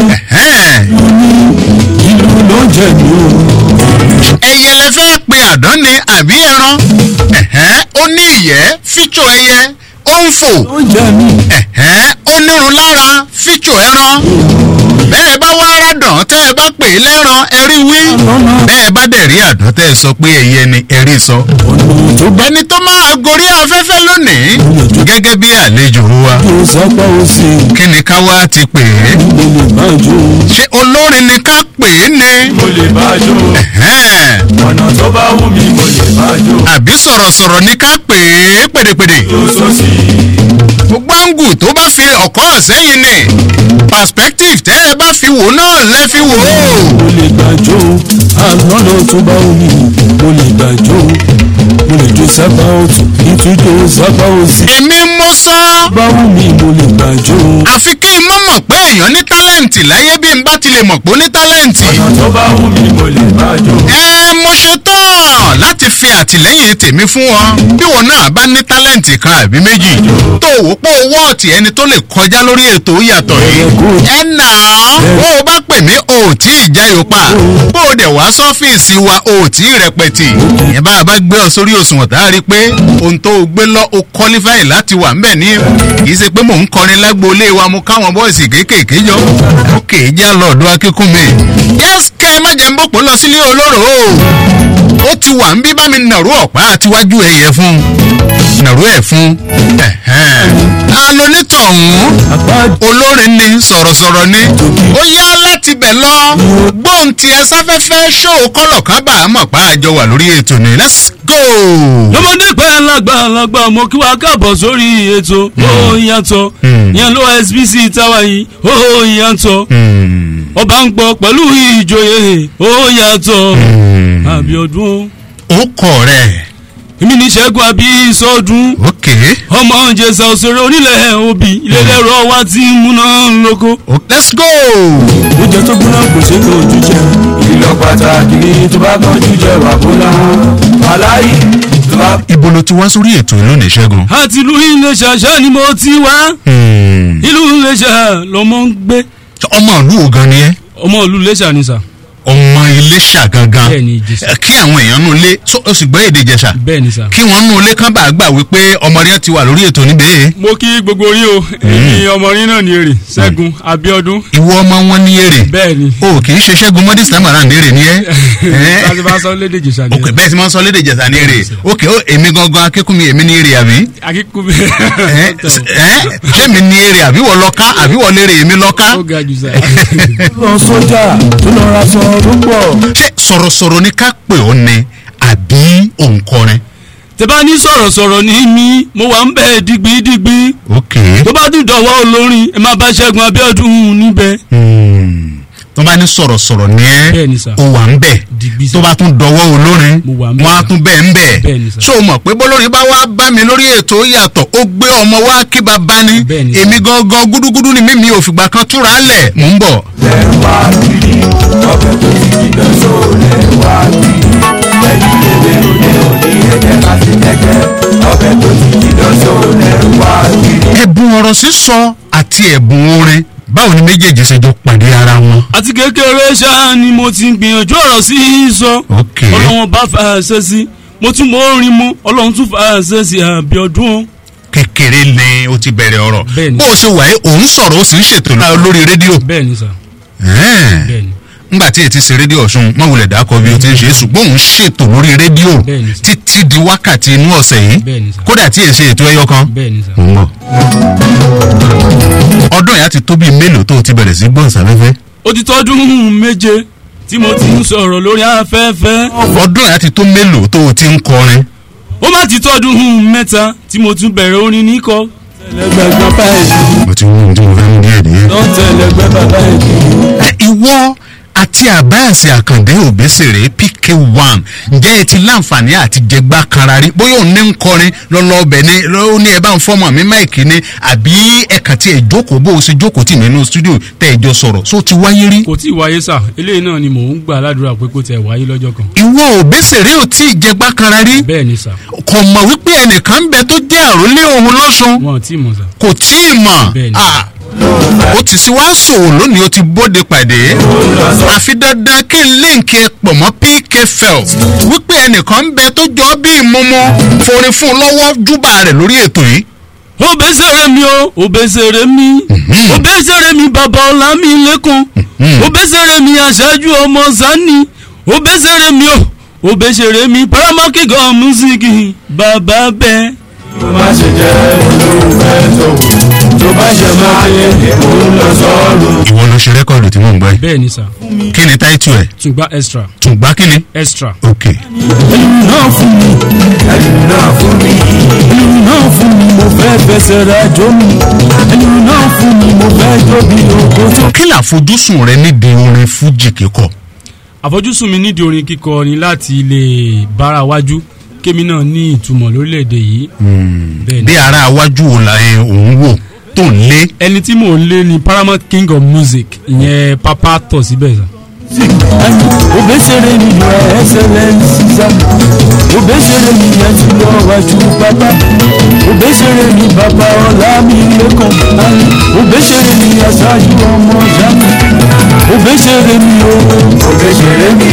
ìlú ló ń jẹ ni o.
ẹyẹ lẹ fẹ́ pe àdán ni àbí ẹran ẹ̀hẹ́n, ó ní ìyẹ́ fíjò ẹyẹ ó ń fò ẹ̀hẹ́n, ó nírun lára fíjò ẹran bẹ́ẹ̀ bá wá rádàn tẹ́ ẹ bá pè é lẹ́ran ẹ̀rí wí bẹ́ẹ̀ bá dẹ̀ rí àdán tẹ́ ẹ sọ pé ẹyẹ ni ẹ̀rí sọ. ẹni tó máa gorí afẹ́fẹ́ lónìí gẹ́gẹ́ bí àlejò wa kí ni ká wá ti pè é ṣé olórin ni ká pè é ni.
mo lè bá a jó ọ̀nà tó bá wù mí mo lè bá a jó.
àbí sọ̀rọ̀sọ̀rọ̀ ní ká pè é pèdèpèdè. gbogbo àǹgù tó bá fi ọ̀kọ́ sẹ́yìn ni perspective tẹ́ ẹ bá fi wò náà lẹ́ fi wò ó.
mo lè gbàjó àlọ́nà tó bá wù mí mo lè gbàjó mo lè jó sábà ọ̀tún ìtújó sábà òsì.
èmi mo sọ.
bá wù mí mo lè gbàjó.
àfi kí n mọ̀ mọ̀ pé èèyàn ní tálẹ̀ǹtì láyé bí n bá ti lè mọ̀ pé ó ní tálẹ̀ǹtì.
ọ̀nà tó bá wù mí mo lè gbàjó.
ẹ mo ṣe tán láti fi àtìlẹ́yìn tèmi fún ọ bí wọn náà bá ní tálẹ̀ǹtì kan àbí méjì tó wò pé owó ọ̀tì ẹni tó lè kọjá lórí ètò yàtọ̀ yìí ẹ nà án bó o bá pè mí o ò tí ì jáyò pa bó o dẹ̀ wá sọ́fíìsì wa o ò tí ì rẹpẹtì ìyẹn bá a bá gbé ọ sórí òṣùwọ̀n tá a rí i pé ohun tó o gbé lọ o kọ́lífàì láti wà ńbẹ̀ ní kì í ṣe pé mò ń kọrin lágboolé wa mo káwọn bọ́ọ̀sì kéékèèké jọ ó kè é já lọ́ọ̀dọ́ akínkúnmi yẹ́sìkẹ́ má jẹ́ ń bòpò lọ sílé olóró o ó ti wà ń bí bá mi nàró ọ̀pá àtiwájú ẹ̀yẹ fún nàró ẹ̀ fún alonítọ̀hún olórin ni sọ̀rọ̀sọ̀rọ̀ ni ó yá láti bẹ̀ lọ gbóhùn tiẹ̀ sáfẹ́fẹ́ ṣó kọ́lọ̀ kan bá a mọ̀ pa àjọ wà lórí ètò ni let's go.
lọ́mọdé pẹ́ lágbà lágbà mo kí wa káàbọ̀ sórí ètò ó yàtọ̀ yẹn ló sbc táwa yìí ó yàtọ̀ ọba ń gbọ́ pẹ̀lú ìjòyè ó yàtọ̀ àbíọdún.
ó kọ̀ rẹ̀.
èmi ní sẹ́gun àbí sọ́dún.
ok.
ọmọ jẹ̀sà òṣèré onílẹ̀ òbí ilé lẹ́rọ wa ti ń múná lóko.
let's go.
oúnjẹ tó gbóná kò ṣe é ojú jẹ. ìlọ pàtàkì ni tó bá kánjú jẹ wà bólà. aláì tó bá.
ibo ló ti wá sórí ètò lónìí ṣẹ́gun.
àti ìlú iléṣà ṣá ni mo ti wá. ìlú iléṣà lọmọ ń gbé.
ọmọ ìlú wo gan ni ẹ.
ọmọ ìlú iléṣà ni sà.
ọmọ iléṣà gangan
bẹ́ẹ̀ni ìjẹsà.
kí àwọn èèyàn nù lé ó sì gbọ́ èdè ìjẹsà
bẹ́ẹ̀ni sà.
kí wọ́n nù lé kán bá gbà wípé ọmọ rẹ ti wà lórí ètò níbẹ̀.
mo kí gbogbo yín o èmi ọmọ yín náà ní èrè ṣẹ́gun abiodun.
ìwọ ọmọ wọn ní èrè.
bẹ́ẹ̀ni.
o kì í ṣe ṣẹ́gun mọ́dí sàmàrà ní èrè ni ẹ́.
láti bá sọ lédè ìjẹsà ni.
ok bẹ́ẹ̀ tí wọ́n sọ lédè ìjẹsà ní èrè ok ó èmi gangan akínkùnmi èmi ní èrè àbí.
akínkùnmi.
ṣé mi ní èrè àbí wọ́n lọ́ka àbí wọ́n lérè èmi lọ́ka.
ó ga jù sá.
lọ sójà tó lọ ra sọ tó pọ̀.
ṣé sọ̀rọ̀sọ̀rọ̀ ni ká pè ọ́ ni àbí òǹkọrin.
tẹ bá ní sọ̀rọ̀sọ̀rọ̀ ní mí mo wà ń bẹ̀ digbidigbi.
ok.
tó bá dùn dọ̀wọ́ olórin ẹ máa bá ṣẹ́gun abiodun níbẹ̀.
tó bá ní sọ̀rọ̀sọ̀rọ̀ ní ẹ́ o wà ń bẹ̀ tó bá tún dọwọ́ olórin wọ́n á tún bẹ̀ ń bẹ̀ ṣé o mọ̀ pé bọ́lórin bá wá bá mi lórí ètò yàtọ̀ ó gbé ọmọ wá kí bàbá ní èmi gangan gúdúgúdú ni mímí ò fìgbà kan túra lẹ̀ mò ń bọ̀.
lẹ́wà kiri ọbẹ̀ tó ti jìnnà só lẹ́wà kiri ẹ̀yìn lèwe òde òní ẹ̀jẹ̀ láti kẹ̀kẹ́ ọbẹ̀ tó ti jìnnà só
sísọ àti ẹ̀bùn orin báwo ni méjèèjì ṣe jọ pàdé ara wọn.
àti kékeré ṣáá ni mo ti ń gbìyànjú ọ̀rọ̀ sí í sọ
ok
ọlọ́wọ́n bá fà á ṣe sí mo tún mọ orin mu ọlọ́run tún fà á ṣe sí àbíọdún.
kékeré ni o ti bẹ̀rẹ̀ ọ̀rọ̀ bó o ṣe wà yìí òun sọ̀rọ̀ o sì ń ṣètò náà lórí rédíò.
bẹ́ẹ̀ni sà.
Ẹ̀ẹ́n.
bẹ́ẹ̀ni.
ngbà tí ètí ṣe rédíò ọ̀ṣun mọ̀wulẹ̀ dákọ̀ bí o ti ń ṣe ṣùgbọ́n òun ṣètò lórí rédíò
Bẹ́ẹ̀ni sà.
títí di wákàtí inú ọ̀sẹ̀ yìí
Bẹ́ẹ̀ni sà.
kódà tí èsì ètò ẹyọ kan.
bẹ́ẹ̀ni sà.
Mò ń bọ̀. ọdún yà ti tó bíi mélòó tó o ti bẹ̀rẹ̀ sí gbọ̀nsáfẹ́fẹ́.
ó ti tọ́dún méje tí mo ti ń sọ̀rọ̀ lórí afẹ́fẹ́.
ọdún yà ti tó mélòó tó o ti ń kọrin.
ó má ti tọ́dún mẹ́ta tí mo tún bẹ̀rẹ̀ orin níkọ. tẹlẹgbẹgbẹ báyìí
mo ti wú ohun tí mo fẹ́ mú díẹ̀ díẹ̀.
tó tẹlẹgbẹ bàbá yìí.
ẹ ìwọ àti àbáàsì àkàndé òbésèré pk one ǹjẹ́ ẹ ti láǹfààní àti jẹgbá kanra rí bóyá òun ní ń kọrin lọ́lọ́ọ̀bẹ ní ó ní ẹ bá ń fọ́mọ̀ mi máìkì ni àbí ẹ̀ka tí ẹ jókòó bó o ṣe jókòó tì nínú stúdíò tẹ́ ẹ jọ sọ̀rọ̀ só ti wáyé rí.
kò tí ì wáyé sà eléyìí náà ni mò ń gbà ládùúrà pé kó tẹ̀ wáyé lọ́jọ́ kan.
ìwọ òbésèré ò tí ì jẹgbá kanra rí.
bẹ́ẹ̀ni sà.
kò mọ̀ wípé ẹnìkan ń bẹ tó jẹ́ àròlé òun lọ́sùn.
wọn ò tí ì mọ̀ sà.
kò tí ì mọ̀.
Bẹ́ẹ̀ni.
Ah, ó ti sí wá sòwò lónìí ó ti bóde pàdé àfi dandan kí n líǹkì ẹ pọ̀ mọ́ pk felt wípé ẹnìkan ń bẹ tó jọ bí ìmọ̀mọ́ forin fún un lọ́wọ́ júbà rẹ̀ lórí ètò yìí.
òbésèré mi o òbésèré mi òbésèré mi bàbá ọ̀la mi lẹ́kùn òbésèré mi aṣáájú ọmọ sani òbésèré mi o òbésèré mi paramount gan music bàbá bẹ́ẹ̀.
má ṣe jẹ́ olólùfẹ́ tó wù tó bá ṣe máa yẹ kó lọ sọ́ọ̀rù.
ìwọ ló ṣe rẹ́kọ̀dù tí mò ń gbọ́ yìí.
bẹ́ẹ̀ni sà.
kí ni táìtù ẹ̀.
tùgbà extra.
tùgbà kí ni.
extra.
ok.
ẹlùmí náà fún mi ẹlùmí náà fún mi ẹlùmí náà fún mi mo fẹ́ fẹsẹ̀ rẹ̀ jó mi ẹlùmí náà fún mi mo fẹ́ jó bí òkú tó.
kí làfojúsùn rẹ nídìí orin fújì kíkọ.
àfojúsùn mi nídìí orin kíkọ ni láti lè bára wájú kémi náà ní ìtumọ̀ lórílẹ̀‐èdè yìí. bẹ́ẹ̀ni.
bí ara iwájú wo la ẹ òun wò tó ń lé.
ẹni tí mò ń lé ni paramount king of music ìyẹn papa tọ̀ síbẹ̀ sà.
obesere mi yọ ẹsẹlẹnsi sa obesere mi yẹn ti lọ wájú bàbá obesere mi bàbá ọlá mi lẹkàn obesere mi aṣáájú ọmọ jami obesere mi o obesere mi.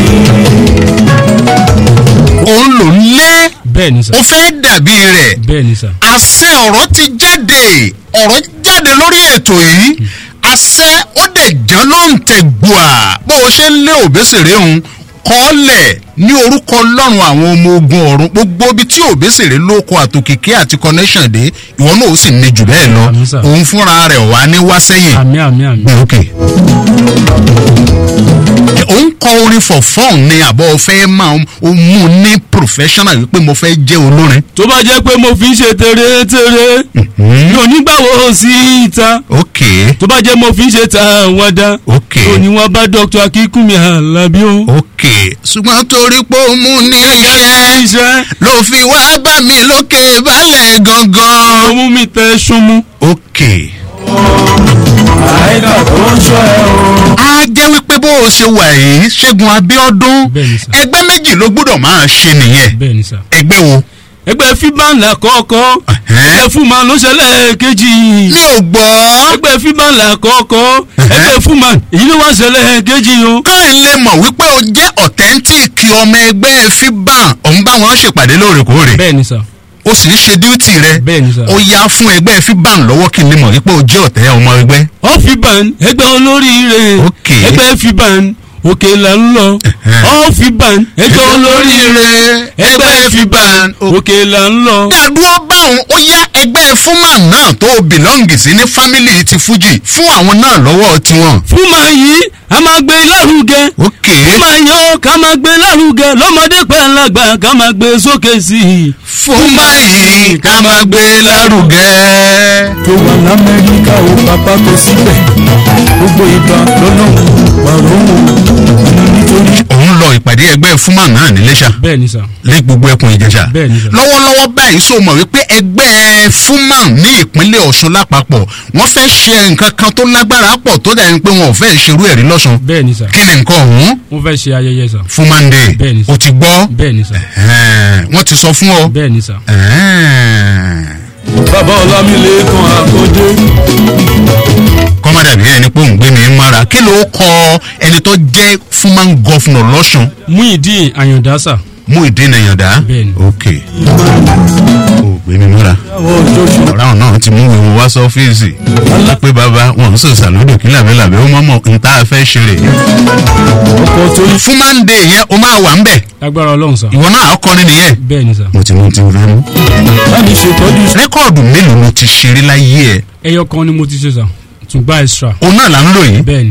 òun ló ń lé.
bẹ́ẹ̀ni sà.
ó fẹ́ dàbí rẹ̀.
bẹ́ẹ̀ni sà.
àṣẹ ọ̀rọ̀ ti jáde ọ̀rọ̀ jáde lórí ètò yìí àṣẹ ó dẹ̀ jẹ́ ló ń tẹ̀ gbòà bó o ṣe ń lé òbésèré òun kọ́lẹ̀ ní orúkọ ọlọ́run àwọn ọmọ ogun ọ̀run gbogbo ibi tí òbésèré ló kọ àtòkèké àti connection dé ìwọ náà ó sì ní jù bẹ́ẹ̀ lọ òun fúnra rẹ̀ wá ní wá sẹ́yìn
àmì àmì àmì.
gbé òkè. òun kọ orin for fun ni àbọ̀ fẹ́ máa ń mú ní professional wípé mo fẹ́ jẹ́ olórin.
tó bá jẹ́ pé mo fi ń ṣe tèrè-tèrè mi ò ní gbàwó sí ìta
ok
tó bá jẹ́ mo fi ń ṣe ta àwàdà
ok
òní wọn bá dr akínkùnmí alábí o.
ok ṣùgbọ́n torí pé ó mú ní iṣẹ́ ló fi wá bá mi lókè balẹ̀ gangan.
ó mú mi tẹ ṣunmu.
ok.
àìkà tó ń ṣọ́ ẹ o.
a jẹ́ wípé bó o ṣe wà yìí ṣẹ́gun abíọ́dún ẹgbẹ́ méjì ló gbọ́dọ̀ máa ṣe nìyẹn
bẹ́ẹ̀ni sà.
ẹgbẹ́ wo.
ẹgbẹ́ fíbànlá kọ́kọ́ ẹgbẹ́ fúnma ló ṣẹlẹ̀ kejì.
mi ò gbọ́.
ẹgbẹ́ fíbànlá kọ́kọ́ ẹgbẹ́ fúnma èyí ló wá ṣẹlẹ̀ kejì o.
káà lè mọ̀ wípé o jẹ́ authentic ọmọ ẹgbẹ́ fiban òun bá wọn ṣèpàdé lóòrèkóòrè.
bẹ́ẹ̀ni sà.
o sì ń ṣe díútì rẹ.
bẹ́ẹ̀ni sà.
o yá fún ẹgbẹ́ fiban lọ́wọ́ kí n lè mọ̀ wípé o jẹ́ ọ̀tẹ́ ọmọ ẹgbẹ́.
ọ fiban ẹgbẹ́ olóríire ẹgbẹ́ fiban òkè là ń lọ ọ fiban ẹgbẹ́ olóríire ẹgbẹ́ fiban òkè là ń lọ.
dàdúró báwọn ó yá ẹgbẹ́ fúnmà náà tó o bìlọ́ǹgì sí ní fámìlì ti fújì fún àwọn náà lọ́wọ́ tiwọn.
fúnma yìí a máa gbé lárugẹ.
ok
fúnma yìí ó ká máa gbé lárugẹ lọ́mọdé pẹ́ lágbà ká máa gbé sókè sí i.
fúnmà yìí ká máa gbé lárugẹ.
tó wà lamẹ́ríkà ó bàbá tó síbẹ̀ gbogbo ìgbà lọ́nà pàrọ̀ nítorí.
òun lọ ìpàdé ẹgbẹ́ fúnmà náà ní lẹ́sà.
bẹ́ẹ̀ni sà.
lé gbogbo ẹkùn ìjẹsà.
bẹ́ẹ̀ni sà.
lọ́wọ́lọ́wọ́ báyìí sọ mọ̀ wípé ẹgbẹ́ fúnmà ní ìpínlẹ̀ ọ̀ṣun lápapọ̀ wọ́n fẹ́ ṣe nǹkan kan tó lágbára pọ̀ tó dẹ̀ ń pé wọn ò fẹ́ ṣerú ẹ̀rí lọ́sùn.
bẹ́ẹ̀ni sà.
kí ni nǹkan ọ̀hún.
wọ́n fẹ́ ṣe ayẹyẹ sà.
fún mande.
bẹ́ẹ̀ni
o ti gbọ́.
bẹ́ẹ̀ni sà.
wọ́n ti sọ fún ọ.
bẹ́ẹ̀ni sà. bàbá ọlámilẹ́kan àkọ́dé.
kọ́mọdà bí ẹni pé òun gbé mi mára kí ló kọ ẹni tó jẹ́ fúnmáń gọ́fúnà lọ́sùn.
Muyideen Ayọ̀dásà.
Muyideen Ayọ̀dá.
Bẹ́ẹ̀ni.
ok ó gbé mi mára. ọ̀rọ̀ àwọn náà ti mú ìwọ wá sọ́fíìsì. pé bàbá wọn ń sòsà lódò kí làbẹ́làbẹ́ ó mọ̀mọ́ n tá a fẹ́ ṣeré. fúnmáń dé yẹn o máa wà ń bẹ̀.
lágbára ọlọ́run sà.
ìwọ náà ọkọrin nìyẹn.
bẹ́ẹ̀ni sà.
mo ti mú ti rẹ mú.
báyìí ṣètọ́jú.
rẹ́kọ̀dù mélòó ló ti ṣeré láyé ẹ̀.
ẹyọ kan ni mo ti ṣe sà tún gba extra.
òun náà là ń lò yìí.
bẹ́ẹ̀ni.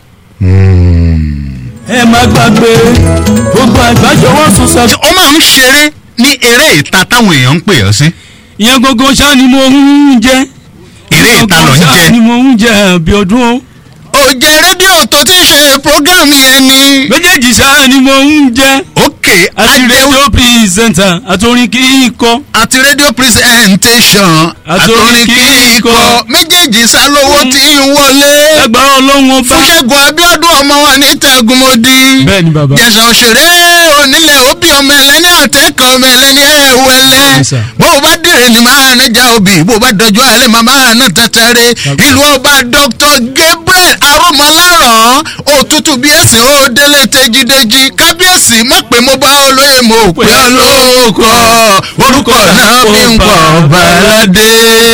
ẹ má gbàgbé gbogbo àgbájọ wọn sùn sọ.
ó máa ń ṣeré ní eré ìta táwọn èèyàn ń pè ọ́ sí.
ìyẹn gbogbo ṣá ni mo ń jẹ.
eré ìta lọ ń
ṣá
jẹ.
ni mo ń jẹ àbí ọdún o.
òjè rédíò tó ti ṣe prógámù yẹn ni.
méjèèjì ṣá ni mo ń jẹ.
ok
àti rédíò pírẹsẹ̀ntà àtòrin kíkọ.
àti rédíò presentation àtòrin kíkọ méjèèjì sálówó tí ń wọlé.
ẹgbàá ọlọ́run ọba.
fún ṣẹ́gun abiodun ọmọ wa ní tẹ̀gùmọ́dì.
bẹ́ẹ̀ni bàbá.
jẹ̀sà òṣèré onílẹ̀ òbí ọmọ ẹlẹ́ni àtẹ́kọ̀ ọmọ ẹlẹ́ni ẹ̀wẹ̀lẹ́. bó o bá dìrẹ̀ ni máa ná já obì bó o bá dọjú alẹ́ máa máa ná tẹ́tẹ́rẹ́. ìlú ọba dr gabriel arúmọláràn òtútù bí ẹ̀sìn ó délé tẹ́jídéjí kábíyèsí mọ̀ pé mo bá olóyè mo pè ọ́ lóko orúkọ náà fi ń pọ̀ balade.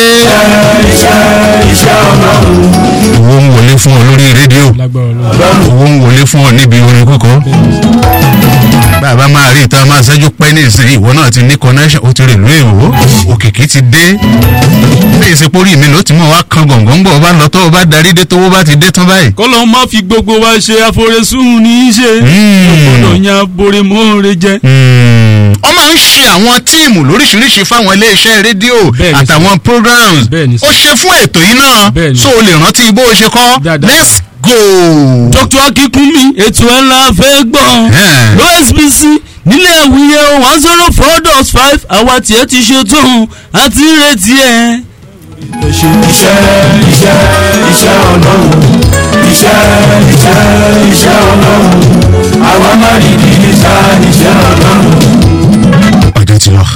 owó ń wọlé fún ọ lórí rédíò owó ń wọlé fún ọ níbi orin kókó bàbá máa rí ìta máa ṣẹ́jú pẹ́ ní ìsìn ìwọ náà ti ní connection ó ti rè lóye ìwò òkìkí ti dé bí ìsepórí mi ló ti mọ̀ wá kan gọ̀ǹgọ̀ bọ̀ bá lọ tó o bá darí dé tówó bá ti dé tán báyìí.
kọ́lọ́ má fi gbogbo wa ṣe àforesùn ní í ṣe. gbọ́dọ̀ yan aborimóore jẹ.
ọ máa ń ṣe àwọn tíìmù lóríṣiríṣi fáwọn iléeṣẹ́ rédíò àtàwọn programs ó ṣe fún ètò yìí náà so o lè rántí bó o ṣe kọ́ let's go.
dr akikunmi ètò ẹ̀ la fẹ́ gbọ́ lọ́sbc nílẹ̀ ìwúyẹ one zero four dot five àwa tiẹ̀ ti ṣe tóun àti retí ẹ̀.
iṣẹ́ iṣẹ́ iṣẹ́ ọlọ́run iṣẹ́ iṣẹ́ iṣẹ́ ọlọ́run àwa máa rí ní iṣẹ́ iṣẹ́ ọlọ́run.
ọjọ́ ti lọ.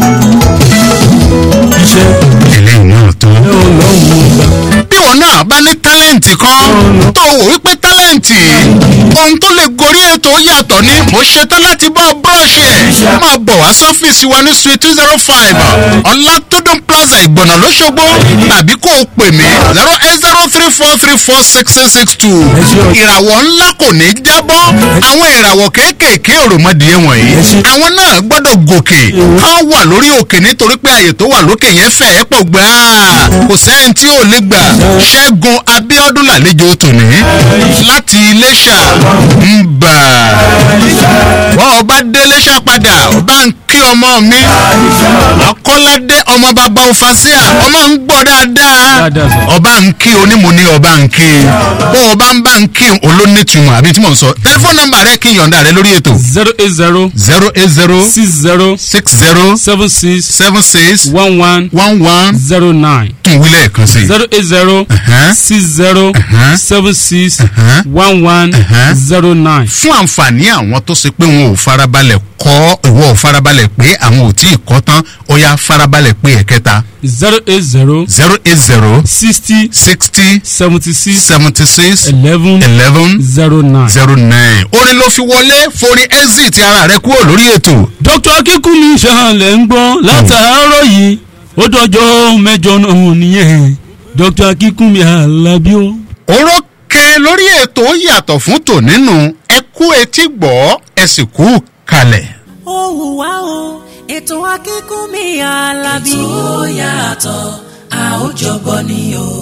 iṣẹ́
eléyìí náà tó.
ọlọ́run gbà.
bí wọn náà bá ní tálẹ́ǹtì kan tó wò wípé tálẹ́ǹtì ohun tó lè gorí ètò yàtọ̀ ni mo ṣetán láti bọ́ búrọ́ọ̀ṣì ẹ̀ máa bọ̀ wá sọ́fíìsì wa ní suite two zero five ọlátúndùn plaza ìgbọ̀nà lọ́sọ̀gbọ́ tàbí kó o pè mí zero eight zero three four three four six six six two ìràwọ̀ ńlá kò ní jábọ́ àwọn ìràwọ̀ kéékèèké òròmọdìyẹ wọ̀nyí àwọn náà gbọ́dọ̀ gòkè kán wà lórí òkè nítorí pé àyè tó wà lókè yẹn fẹ̀ ẹ́ pọ̀ gbà kò sẹ́yìn tí ò lè gbà ṣẹ́gun abiodun làlejò tòní láti iléṣà ń bà wọ́n ọba dé iléṣà padà ọba ń kí ọmọ mi akọ́ládé ọmọ bàbá òfàṣíà ọmọ ń gbọ́ dáadáa ọba ń kí onímọ̀ ní ọba ń kí bó ọba ń bá ń kí olónìtumọ̀ àbí tí mò ń sọ tẹlifóònù nọmba rẹ kí n yọ̀ǹda rẹ lórí ètò.
zero eight zero.
zero eight zero.
six zero.
six zero.
seven six.
seven six.
one one.
one one.
zero nine.
tún wílẹ̀ kan sí.
zero eight zero. six zero. seven six. one one. zero nine.
fún àǹfààní àwọn tó ṣe pé wọn ò farabalẹ̀ kọ́ ìwọ ò farabalẹ̀ pé àwọn ò tí ì kọ́ tán ó yá farabalẹ̀ pé ẹ̀kẹta.
zero eight zero.
zero eight zero.
sixty.
sixty.
seventy six.
seventy six.
eleven.
eleven.
zero nine.
zero nine. orin ló fi wọlé forin exit ara rẹ kúrò lórí ètò.
dr akínkùnmí ṣàlẹ̀ ń gbọ́ látàárọ̀ yìí ó dọjọ́ mẹ́jọ náà nìyẹn dr akínkùnmí alábí o.
orókè lórí ètò yàtọ̀ fún tònínú ẹ kú etí gbọ́ ẹ sì kú kalẹ̀.
ó hùwà o ètò akínkùnmí alábí. ètò yàtọ̀ a ó jọgbọ́ ni o.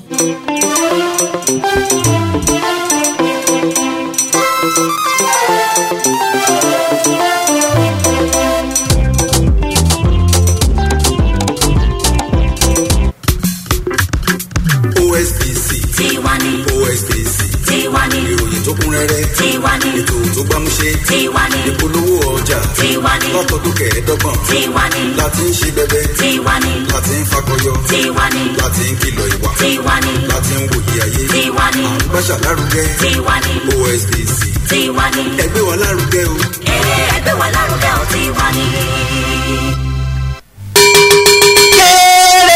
osbc
tiwani
osbc
tiwani
ìròyìn tó kún rẹ́rẹ́
tiwani
ètò tó gbámúṣé
tiwani
ìpolówó ọjà
tiwani
látọdún kẹẹ̀ẹ́dọ́gbọ̀n
tiwani
láti ń ṣe bẹbẹ
tiwani
láti ń fakọyọ
tiwani
láti ń kìlọ̀ ìwà
tiwani
láti ń wòye ayé
tiwani
à ń gbàṣà lárugẹ
tiwani
osbc
tiwani
ẹgbẹ́ wa lárugẹ o.
eré ẹgbẹ́ wa lárugẹ ò tiwani.
kéré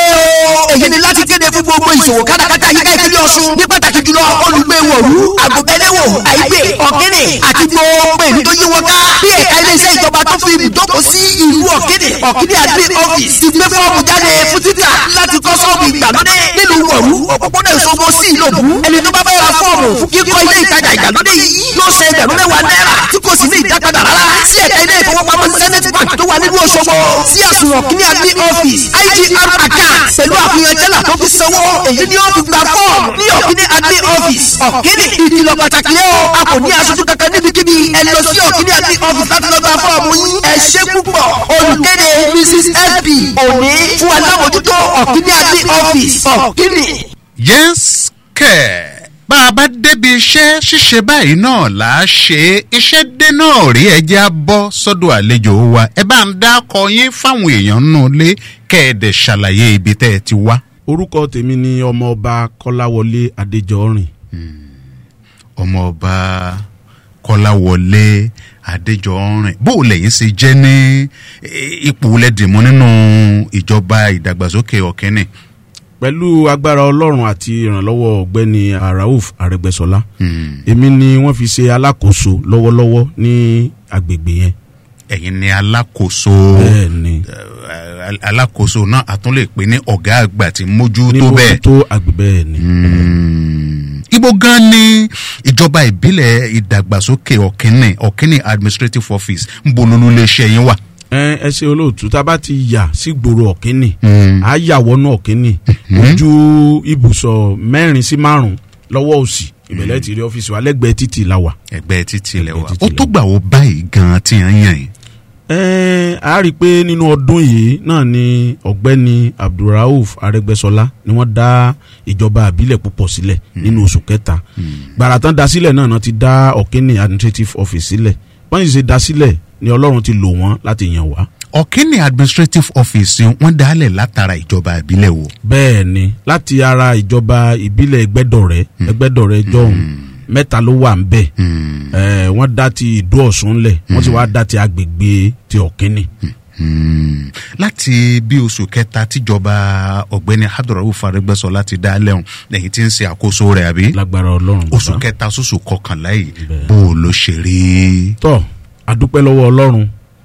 ìṣòwò káràkátà yíká ìpínlẹ̀ ọ̀ṣun ní pàtàkì jùlọ olùgbé wọ̀lú àgùnbẹ́lẹ́wò àìgbè ọ̀kẹ́nẹ̀ àti gbogbo èmi tó yí wọn ká bí ẹ̀ka iléeṣẹ́ ìjọba tó fi ibùdókò sí ìlú ọ̀kẹ́nẹ̀ ọ̀kẹ́nẹ̀ admin office ti gbé fọ́ọ̀mù jáde fún títà láti kọ́ sọ́ọ̀bù ìgbàlódé nílùú wọ̀lú òpópónà ìṣòwò sí ìlòbù ẹni tó bá fẹ́ ra fọ́ọ̀mù fún kíkọ́ ilé ìtajà ìgbàlódé yìí yóò ṣe ẹgbẹ̀rún mẹ́wàá náírà tí kò sì ní ìdápadà rárá sí ẹ̀ka ilé ìfowópamọ́ zenith bank tó wà nílùú òṣogbo sí àsùnwọ̀n kíní admin office igr account pẹ̀lú àfihàn tẹ́lá tó fi sanwó èyí ni ó fi gba fọ́ọ̀mù ní ọ̀kíní admin office ọ̀kíní ìkìlọ̀ pàtàkì yẹn o a kò ní aṣojú kankan níbikíbi ẹ lọ sí ọ̀kíní admin office láti lọ gba fọ́ọ̀mù yín ẹ ṣe púpọ̀ olùkéde mrs lp òní fún alámòjútó ọ̀kíní admin office ọ̀kíní.
yes kẹ̀ bá a bá débi iṣẹ́ ṣíṣe báyìí náà là á ṣe iṣẹ́ dé náà rí ẹjẹ́ á bọ́ sọ́dọ̀ àlejò wa ẹ bá ń dákọ yín fáwọn èèyàn nù lé kẹ́ẹ̀dẹ̀ ṣàlàyé ibi tẹ́ ẹ ti wá.
orúkọ tèmi ni ọmọọba kọláwọlé adéjọrin.
ọmọọba kọláwọlé adéjọrin bó o lẹ́yìn ṣe jẹ́ ní ipò lẹ́dìmọ́ nínú ìjọba ìdàgbàsókè ọ̀kẹ́nì
pẹ̀lú agbára ọlọ́run àti ìrànlọ́wọ́ ọ̀gbẹ́ni arauf arẹgbẹ́sọlá èmi ni wọ́n fi ṣe alákòóso lọ́wọ́lọ́wọ́ ní agbègbè yẹn.
ẹ̀yin ni alákòóso
bẹ́ẹ̀ni
alákòóso náà a tún lè pè ní ọ̀gá àgbà tí mójú
ní
tó bẹ́ẹ̀.
tó agbègbè yẹn ni.
ibo gan ni ìjọba ìbílẹ̀ ìdàgbàsókè ọ̀kẹ́nì ọ̀kẹ́nì administrative office ń bololú iléeṣẹ́ yín wà
ẹ ẹ ṣe olóòtú tá a bá ti yà sí gbòòrò ọ̀kínì á yà wọnú ọ̀kínì ojú ibùsọ̀ mẹ́rin sí márùn lọ́wọ́ òsì ìbẹ̀lẹ̀ ti rí ọ́fíìsì wa lẹ́gbẹ̀ẹ́ títì la wà.
ẹgbẹ́ títì lẹ wà ó tó gbà wọ báyìí gan tí yẹn yàn yín.
ẹ a rí i pé nínú ọdún yìí náà ni ọ̀gbẹ́ni abdulrauf arẹgbẹ́sọlá ni wọ́n dá ìjọba àbílẹ̀ púpọ̀ sílẹ̀ nínú oṣù kẹta gbàrà tán dá sílẹ̀ náà náà ti dá ọ̀kínì administrative office sílẹ̀ wọ́n sì ṣe dá sílẹ̀ ni ọlọ́run ti lò wọ́n láti yàn wá.
ọ̀kínní administrative office wọ́n dálẹ̀ látara ìjọba ìbílẹ̀ wo.
bẹ́ẹ̀ ni láti ara ìjọba ìbílẹ̀ ẹgbẹ́dọ̀rẹ́ ẹgbẹ́dọ̀rẹ́ jọ̀hún mẹ́ta ló wà ń bẹ̀ ẹ̀ wọ́n dá ti ìdó ọ̀sùn lẹ̀ wọ́n sì wá dá ti agbègbè ti ọ̀kínní.
láti bí oṣù kẹta tíjọba ọ̀gbẹ́ni hadurawu faregbẹ́sọ láti dá lẹ́hùn lẹ́yìn tí ń ṣe àkóso rẹ̀ àbí.
lágbára ọlọ́run.
oṣù kẹta sóṣù kọkànlá yìí bó o ló ṣe rí.
tọ́ adúpẹ́ lọ́wọ́ ọlọ́run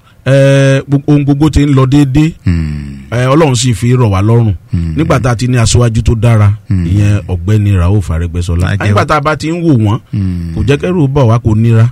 ohun gbogbo ti ń lọ déédéé ọlọ́run sì fi rọ̀ wá lọ́rùn nígbà tá a ti ní aṣáájú tó dára ìyẹn ọ̀gbẹ́ni rauf arẹgbẹ́sọlá nígbà tá a bá ti ń wò wọ́n kò jẹ́ kẹ́rù bọ̀ wá kò níra.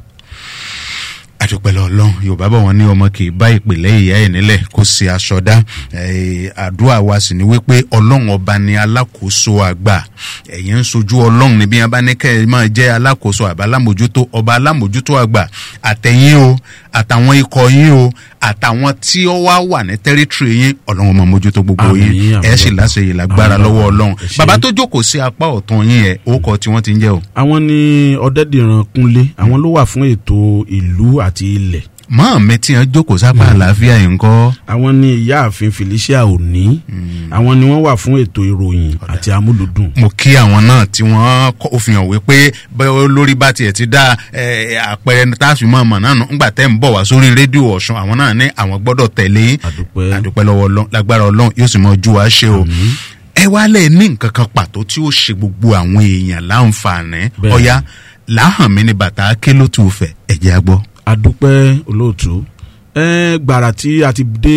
àdúpẹ́lẹ́ ọlọ́run yorùbá bọ̀ wọ́n ní ọmọ kì í bá ìpìlẹ̀ ìyá ẹ̀ nílẹ̀ kó ṣe aṣọ dá àdúrà wa sì ni wípé ọlọ́run ọba ni alákòóso àgbà ẹ̀yìn ń sojú ọlọ́run níbi yẹn bá ní kẹ́ ẹ máa jẹ́ alákòóso àbá alámòjútó ọba alámòjútó àgbà àtẹ̀yìn o àtàwọn ikọ̀ yín o àtàwọn tí ó wá wà ní tẹ́rítírì yín ọlọ́run máa mójútó gbogbo yín ẹ̀ sì láṣeyè lágbára lọ́wọ́ ọlọ́run bàbá tó jókòó sí apá ọ̀tún yín ẹ̀ ó kọ tí wọ́n ti ń jẹ́ o.
àwọn ni ọ̀dẹ́dìran kúnlé àwọn ló wà fún ètò ìlú àti ilẹ̀
mọ́ mi tí wọ́n jókòó sápá àlàáfíà yìí ń kọ́.
àwọn ni ìyáàfin felicia òní àwọn ni wọ́n wà fún ètò ìròyìn àti amúlùdùn.
mo kí àwọn náà tí wọ́n kọ́ òfin hàn wípé bẹ́ẹ̀ lórí bá tiẹ̀ ti dá àpẹẹrẹ táàfin mọ́ ọmọ náà ńgbà tẹ́ ń bọ̀ wá sórí rédíò ọ̀sùn àwọn náà ní àwọn gbọ́dọ̀ tẹ̀lé àdúpẹ́ lọ́wọ́ lágbára ọlọ́run yóò sì mọ ojú wa ṣe o ẹ wá lẹ̀ ní nǹkan kan pàtó tí ó ṣe gbogbo àwọn èèyàn láǹfààní ọ̀ya láhàn mi ní bàtà ké ló tù fẹ̀ ẹ̀jẹ̀ á gbọ́
adúpẹ́ olóòtú ẹ gbàrà tí a ti dé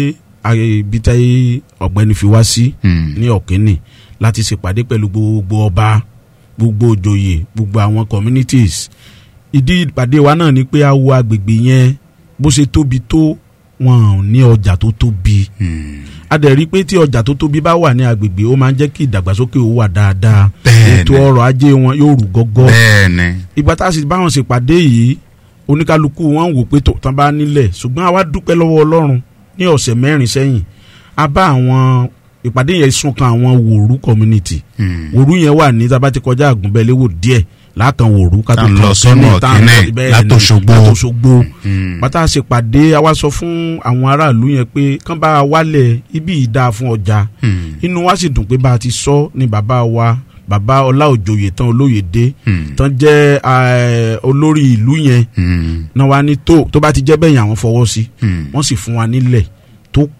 ibi tí ọ̀gbẹ́ni fi wá sí ní ọ̀kẹ́nì láti ṣèpàdé pẹ̀lú gbogbo ọba gbogbo òjòyè gbogbo àwọn communities ìdí ìpàdé wa náà ni pé a wo agbègbè yẹn bó ṣe tóbi tó wọn ò ní ọjà tó tóbi a dẹ̀ rí i pé tí ọjà tó tóbi bá wà ní agbègbè ó máa ń jẹ́ kí ìdàgbàsókè ó wà dáadáa ètò ọrọ̀ ajé wọn yóò rú gọ́gọ́ ìgbà tá a sì bá wọn ṣèpàdé yìí oníkálukú wọn wò pé tán bá nílẹ̀ ṣùgbọ́n àwa dúpẹ́ lọ́wọ́ ọlọ́run ní ọ̀sẹ̀ mẹ́rin sẹ́yìn a bá àwọn ìpàdé yẹn sún kan àwọn wòrú community wòrú yẹn wà ní tábà ti kọjá àgùnbẹ́lẹ́wò díẹ̀ látàn wòrú ká tó
lọ sọ́nà ọ̀kẹ́nẹ́ látòṣogbo
látòṣogbo bàtà ṣèpàdé àwa sọ fún àwọn aráàlú yẹn pé kán bá wálẹ̀ ibi ìdá fún ọjà inú wa sì dùn pé bá a ti sọ ní bàbá wa bàbá ọláòjòyè tán olóyèdè tán jẹ́ olórí ìlú yẹn náà wá ní tó tó bá ti jẹ́ bẹ́yìn àwọn fọwọ́ sí wọ́n sì fún wa nílẹ̀ tó pọ̀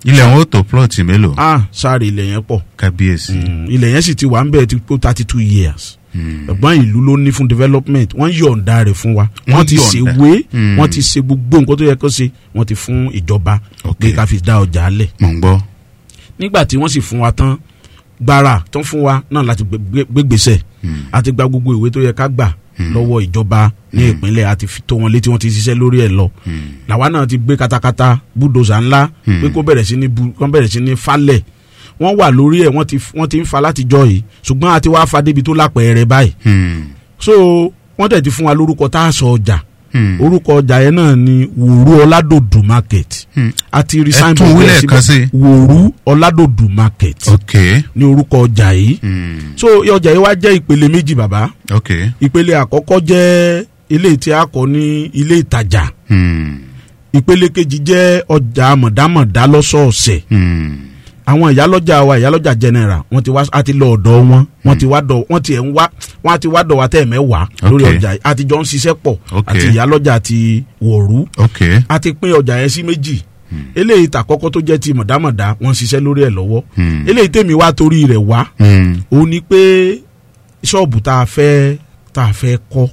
ilẹ̀ wọn ó tó plọ̀tì mélòó.
ah sáré ilẹ̀ yẹn pọ̀
kábíyèsí.
ilẹ̀ yẹn sì ti wà ń bẹ̀ ti tó thirty two years ẹ̀gbọ́n ìlú ló ní fún development wọ́n yọ̀ǹda rẹ̀ fún wa
Wọ́n
wọ́n ti
yọ̀ǹda.
ṣèwé
Mm.
wọ́n ti ṣe gbogbo nǹkan tó yẹ kó ṣe wọ́n ti fún ìjọba pé ká fi dá ọjà lẹ̀.
mò ń gbọ́.
nígbà tí wọ́n sì fún wa tán gbàrà tó ń fún wa náà láti gbé- gbé- gbégbèsè àti gba gbogbo ìwé tó yẹ ká gbà lọ́wọ́ ìjọba ní ìpínlẹ̀ àti fi tó wọn létí wọ́n ti ṣiṣẹ́ lórí ẹ̀ lọ làwa náà ti gbé katakata búdòzà ńlá pé kó bẹ̀rẹ̀ sí ní bu kó bẹ̀rẹ̀ sí ní falẹ̀ wọ́n wà lórí ẹ̀ wọ́n ti wọ́n ti ń fa látijọ́ yìí ṣùgbọ́n àti wàá fa débi tó lápẹ̀ẹ́rẹ́ báyìí so wọ́n tẹ̀ ti fún wa lórúkọ tá a sọ ọjà orúkọ ọjà yẹn náà ni wòrú ọládòdù market àti rí
Ẹ
signboard
tún wí
rẹ̀
lẹ́ẹ̀kan
síbẹ̀.
sí.
wòrú ọládòdù market
ok
ní orúkọ ọjà yìí so ọjà yìí wá jẹ́ ìpele méjì bàbá
ok
ìpele àkọ́kọ́ jẹ́ ilé tí a kọ́ ní ilé ìtajà ìpele kejì jẹ́ ọjà mọ̀dámọ̀dá lọ́sọ̀ọ̀sẹ̀ àwọn ìyálọ́jà wa ìyálọ́jà general wọ́n ti wá a ti lọ ọ̀dọ̀ wọn wọ́n ti wá dọ̀ wọ́n ti ẹ̀ ń wá wọ́n á ti wá dọ̀ wá tẹ̀ mẹ́wàá lórí
Okay.
ọjà yìí a ti jọ ń ṣiṣẹ́ pọ̀
Okay.
àti ìyálọ́jà ti wòrú
ok
a ti pín ọjà yẹn sí méjì eléyìí tàkọ́kọ́ tó jẹ́ ti mọ̀dámọ̀dá wọ́n ń ṣiṣẹ́ lórí ẹ̀ lọ́wọ́ eléyìí tèmi wá torí rẹ̀ wá òun ni pé ṣọ́ọ̀bù tá a fẹ́ tá a fẹ́ kọ́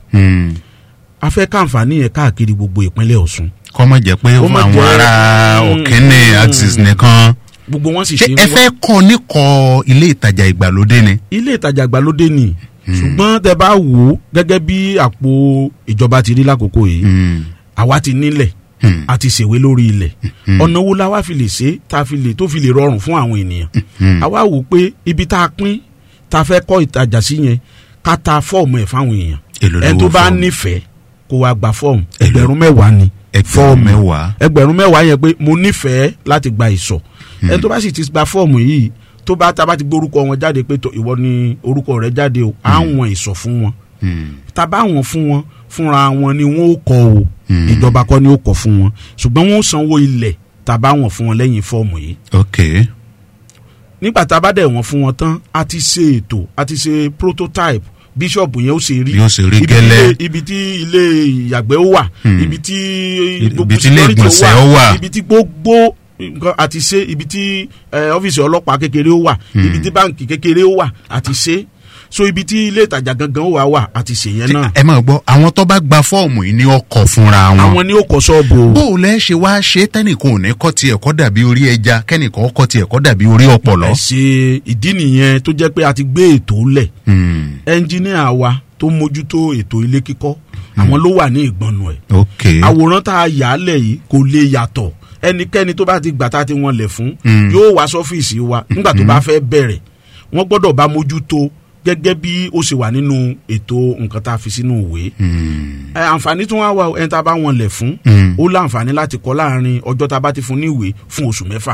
a fẹ́ káǹfààní yẹn káàkiri gbogbo ìpínlẹ̀ ọ̀ṣun.
kọ́ mọ̀ jẹ́ pé
Kó má
àwọn
jẹ́-
ará òkínní axis nìkan.
gbogbo wọn sì
ṣé
ṣe
ẹ fẹ́ kọ́ níkọ̀ ilé ìtajà ìgbàlódé ni.
ilé ìtajà ìgbàlódé ni ṣùgbọ́n tẹ bá wò ó gẹ́gẹ́ bí àpò ìjọba ti rí lákòókò yìí àwa ti nílẹ̀ a ti ṣèwé lórí ilẹ̀ ọ̀nà wo la wá fi lè ṣe tá a fi lè tó fi lè rọrùn fún àwọn ènìyàn àwa wò pé ibi tá a pín tá a fẹ́ kọ́ ìtajà sí yẹn ká ta fọ́ọ̀mù ẹ̀ fáwọn èèyàn
Èló
ẹni
lówó
tó bá
fọ́ọ̀mù?
nífẹ̀ẹ́ kó wa gba fọ́ọ̀mù ẹgbẹ̀rún mẹ́wàá ni
ẹgbẹ̀rún mẹ́wàá.
ẹgbẹ̀rún mẹ́wàá yẹn pé mo nífẹ̀ẹ́ láti gba ìsọ̀ ẹni tó bá sì ti gba fọ́ọ̀mù yìí tó bá tá a bá ti gbé orúkọ wọn jáde pé tó ìwọ ni orúkọ rẹ jáde o á wọn ìsọ̀ fún wọn tá a bá wọn fún wọn fúnra wọn ni wọn ó kọ o ìjọba kọ́ ni ó kọ fún wọn ṣùgbọ́n wọn ó sanwó ilẹ̀ tá a bá wọn fún wọn lẹ́yìn fọ́ọ̀mù yìí
ok
nígbà tá a bá dẹ̀ wọ́n fún wọn tán a ti ṣe ètò a ti ṣe prototype bíṣọ̀bù yẹn ó ṣe rí
Bí ó ṣe rí
Ibi
gẹ́lẹ́.
ilé- ibi tí ilé ìyàgbẹ́ ó wà
Hmm.
ibi tí
Ibi tí ilé
security
ìgbọ̀nsẹ̀ ó wà.
ibi tí gbogbo nǹkan àti ṣe ibi tí eh, ọ́fíìsì ọlọ́pàá kékeré ó wà ibi tí báǹkì kékeré ó wà àti ṣe so ibi tí ilé ìtajà gangan ó wà wà àti ṣe yẹn náà
ẹ máa gbọ́ àwọn tó bá gba fọ́ọ̀mù yìí ní ọkọ̀ fúnra wọn.
àwọn ni ó kọ́ sọ́ọ̀bù o.
bó o lẹ́ ṣe wá ṣe tẹ́nìkan ò ní kọ́ tiẹ̀ kọ́ dàbí orí ẹja kẹ́nìkan kọ́ tiẹ̀ kọ́ dàbí orí ọ̀pọ̀lọ́.
ẹ ṣe ìdí nìyẹn tó jẹ́ pé a ti gbé ètò lẹ̀ ẹnjíníà wa tó mójútó ètò ilé kíkọ́ àwọn ló wà ní ìgbọ̀nù ẹ̀
ok
àwòrán tá a yà á lẹ̀ yìí kò lè yàtọ̀ ẹnikẹ́ni tó bá ti gbà tá a ti wọn lẹ̀ fún
Mm.
yóò wá sọ́fíìsì wa nígbà tó bá fẹ́ bẹ̀rẹ̀ wọ́n gbọ́dọ̀ bá mójútó gẹ́gẹ́ bí ó ṣe wà nínú ètò nǹkan tá a fi sínú ìwé ẹ àǹfààní tí wọ́n á wà ẹni tá a bá wọn lẹ̀ fún
Mm.
ó láǹfààní láti kọ́ láàrin ọjọ́ tá a bá ti fún ní ìwé fún oṣù mẹ́fà